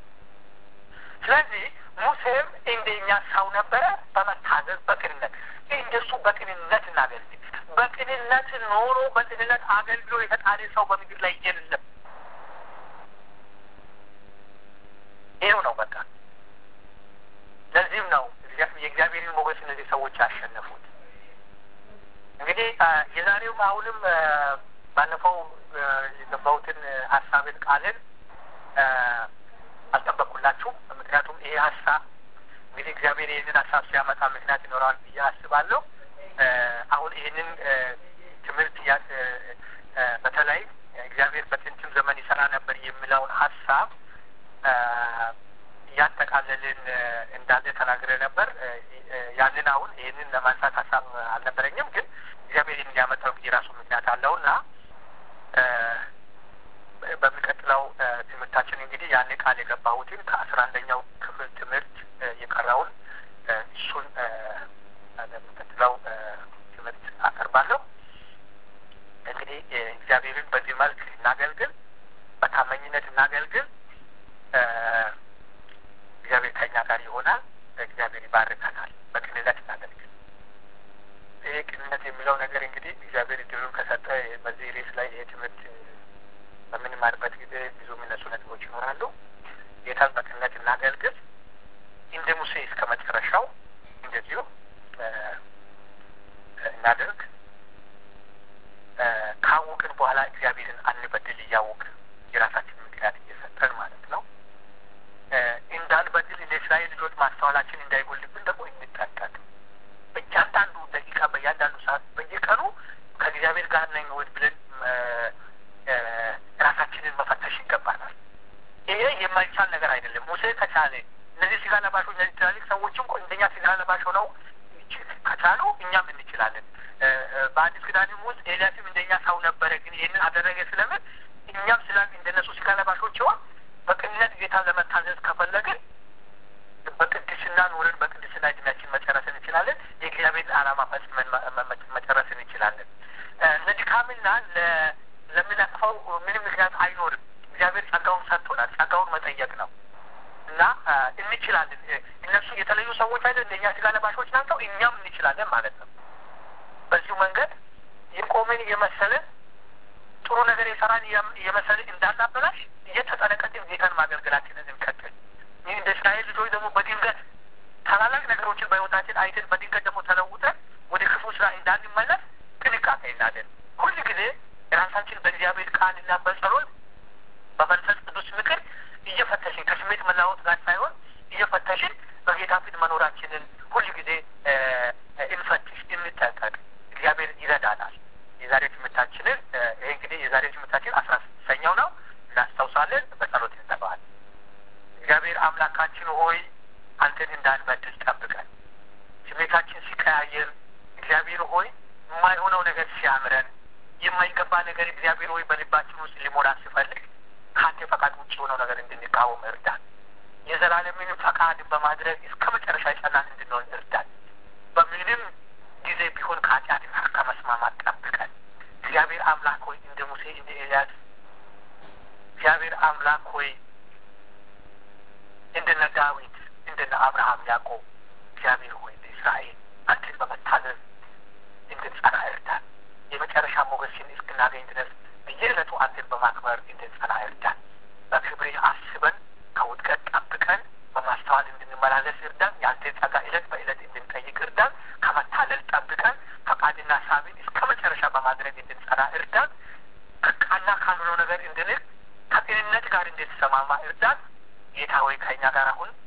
ስለዚህ ሙሴም እንደኛ ሰው ነበረ፣ በመታዘዝ በቅንነት እንደሱ በቅንነት እናገልግል። በቅንነት ኖሮ በቅንነት አገልግሎ የተጣለ ሰው በምድር ላይ የለም። ይኸው ነው በቃ። ለዚህም ነው የእግዚአብሔርን ሞገስ እነዚህ ሰዎች ያሸነፉት። እንግዲህ የዛሬውም አሁንም ባለፈው የገባሁትን ሀሳብን ቃልን አልጠበቅኩላችሁም። ምክንያቱም ይሄ ሀሳብ እንግዲህ እግዚአብሔር ይህንን ሀሳብ ሲያመጣ ምክንያት ይኖረዋል ብዬ አስባለሁ። አሁን ይህንን ትምህርት በተለይ እግዚአብሔር በጥንትም ዘመን ይሰራ ነበር የሚለውን ሀሳብ እያጠቃለልን እንዳለ ተናግረ ነበር። ያንን አሁን ይህንን ለማንሳት ሀሳብ አልነበረኝም፣ ግን እግዚአብሔር እንዲያመጣው የራሱ ምክንያት አለውና በሚቀጥለው ትምህርታችን እንግዲህ ያን ቃል የገባሁትን ከአስራ አንደኛው ክፍል ትምህርት የቀረውን እሱን ለሚቀጥለው ትምህርት አቀርባለሁ። እንግዲህ እግዚአብሔርን በዚህ መልክ እናገልግል፣ በታመኝነት እናገልግል። እግዚአብሔር ከኛ ጋር ይሆናል። እግዚአብሔር ይባርከናል። በቅንነት እናገልግል። ይሄ ቅንነት የሚለው ነገር እንግዲህ እግዚአብሔር እድሉን ከሰጠ በዚህ ሬስ ላይ ይሄ ትምህርት በምንማርበት ጊዜ ብዙ የሚነሱ ነጥቦች ይኖራሉ። ጌታን በቅንነት እናገልግል። እንደ ሙሴ እስከ መጨረሻው እንደዚሁ እናደርግ። ካወቅን በኋላ እግዚአብሔርን አንበድል። እያወቅን የራሳችን ምክንያት እየሰጠን ማለት ነው። እንዳንበድል እንደ እስራኤል ልጆች ማስተዋላችን እንዳይጎልብን ደግሞ እንጠንቀቅ። በእያንዳንዱ ደቂቃ፣ በእያንዳንዱ ሰዓት፣ በየቀኑ ከእግዚአብሔር ጋር ነኝ ወይ ብለን ራሳችንን መፈተሽ ይገባናል። ይሄ የማይቻል ነገር አይደለም። ሙሴ ከቻለ እነዚህ ስጋ ለባሾች እነዚህ ትላልቅ ሰዎችም እንደኛ ስጋ ለባሽ ሆነው ከቻሉ እኛም እንችላለን። በአዲስ ኪዳንም ውስጥ ኤልያስም እንደኛ ሰው ነበረ፣ ግን ይህንን አደረገ ስለምን እኛም ስላል እንደነሱ ስጋ ለባሾች ሆን በቅንነት ጌታ ለመታዘዝ ከፈለግን በቅድስና ኑርን በቅድስና እድሜያችን መጨረስ እንችላለን። የእግዚአብሔርን ዓላማ ፈጽመን መጨረስ እንችላለን። ለድካምና ለምናጥፈው ምንም ምክንያት አይኖርም። እግዚአብሔር ጸጋውን ሰጥቶናል። ጸጋውን መጠየቅ ነው እና እንችላለን። እነሱ የተለዩ ሰዎች አይደል? እንደኛ ስጋ ለባሾች ናቸው። እኛም እንችላለን ማለት ነው። በዚሁ መንገድ የቆምን የመሰለን ጥሩ ነገር የሰራን የመሰለን እንዳናበላሽ እየተጠነቀቅን ጌታን ማገልገላችንን እንቀጥል። ይህ እንደ እስራኤል ልጆች ደግሞ በድንገት ታላላቅ ነገሮችን በሕይወታችን አይተን በድንገት ደግሞ ተለውጠን ወደ ክፉ ስራ እንዳንመለስ ጥንቃቄ እናደርግ። ሁል ጊዜ ራሳችን በእግዚአብሔር ቃልና በጸሎት በመንፈስ ቅዱስ ምክር እየፈተሽን ከስሜት መለዋወጥ ጋር ሳይሆን እየፈተሽን በጌታ ፊት መኖራችንን ሁል ጊዜ እንፈትሽ፣ እንጠንቀቅ። እግዚአብሔር ይረዳናል። የዛሬ ትምህርታችንን ይህ እንግዲህ የዛሬ ትምህርታችን አስራ ስድስተኛው ነው። እናስታውሳለን። በጸሎት እንጠባል። እግዚአብሔር አምላካችን ሆይ አንተን እንዳንበድል ጠብቀን። ስሜታችን ሲቀያየር እግዚአብሔር ሆይ የማይሆነው ነገር ሲያምረን የማይገባ ነገር እግዚአብሔር ሆይ በልባችን ውስጥ ሊሞላ ሲፈልግ ከአንተ ፈቃድ ውጭ የሆነው ነገር እንድንቃወም እርዳን። የዘላለምን ፈቃድ በማድረግ እስከ መጨረሻ የጸናን እንድንሆን እርዳን። በምንም ጊዜ ቢሆን ከኃጢአት ጋር ከመስማማት ጠብቀን። እግዚአብሔር አምላክ ሆይ እንደ ሙሴ እንደ ኤልያስ እግዚአብሔር አምላክ ሆይ እንደነ ዳዊት እንደነ አብርሃም ያዕቆብ እግዚአብሔር ሆይ እንደ እስራኤል አንተን በመታዘዝ እንድንጸና እርዳን። የመጨረሻ ሞገስን እስክናገኝ ድረስ በየዕለቱ አንተን በማክበር እንድንጸና እርዳን። በክብርህ አስበን ከውድቀት ጠብቀን በማስተዋል እንድንመላለስ እርዳን። የአንተን ጸጋ ዕለት በዕለት እንድንጠይቅ እርዳን። ከመታለል ጠብቀን ፈቃድና ሳቢን እስከ መጨረሻ በማድረግ እንድንጸና እርዳን። ከቃና ካልሆነው ነገር እንድንል ከጤንነት ጋር እንድንሰማማ እርዳን። ጌታ ሆይ ከእኛ ጋር አሁን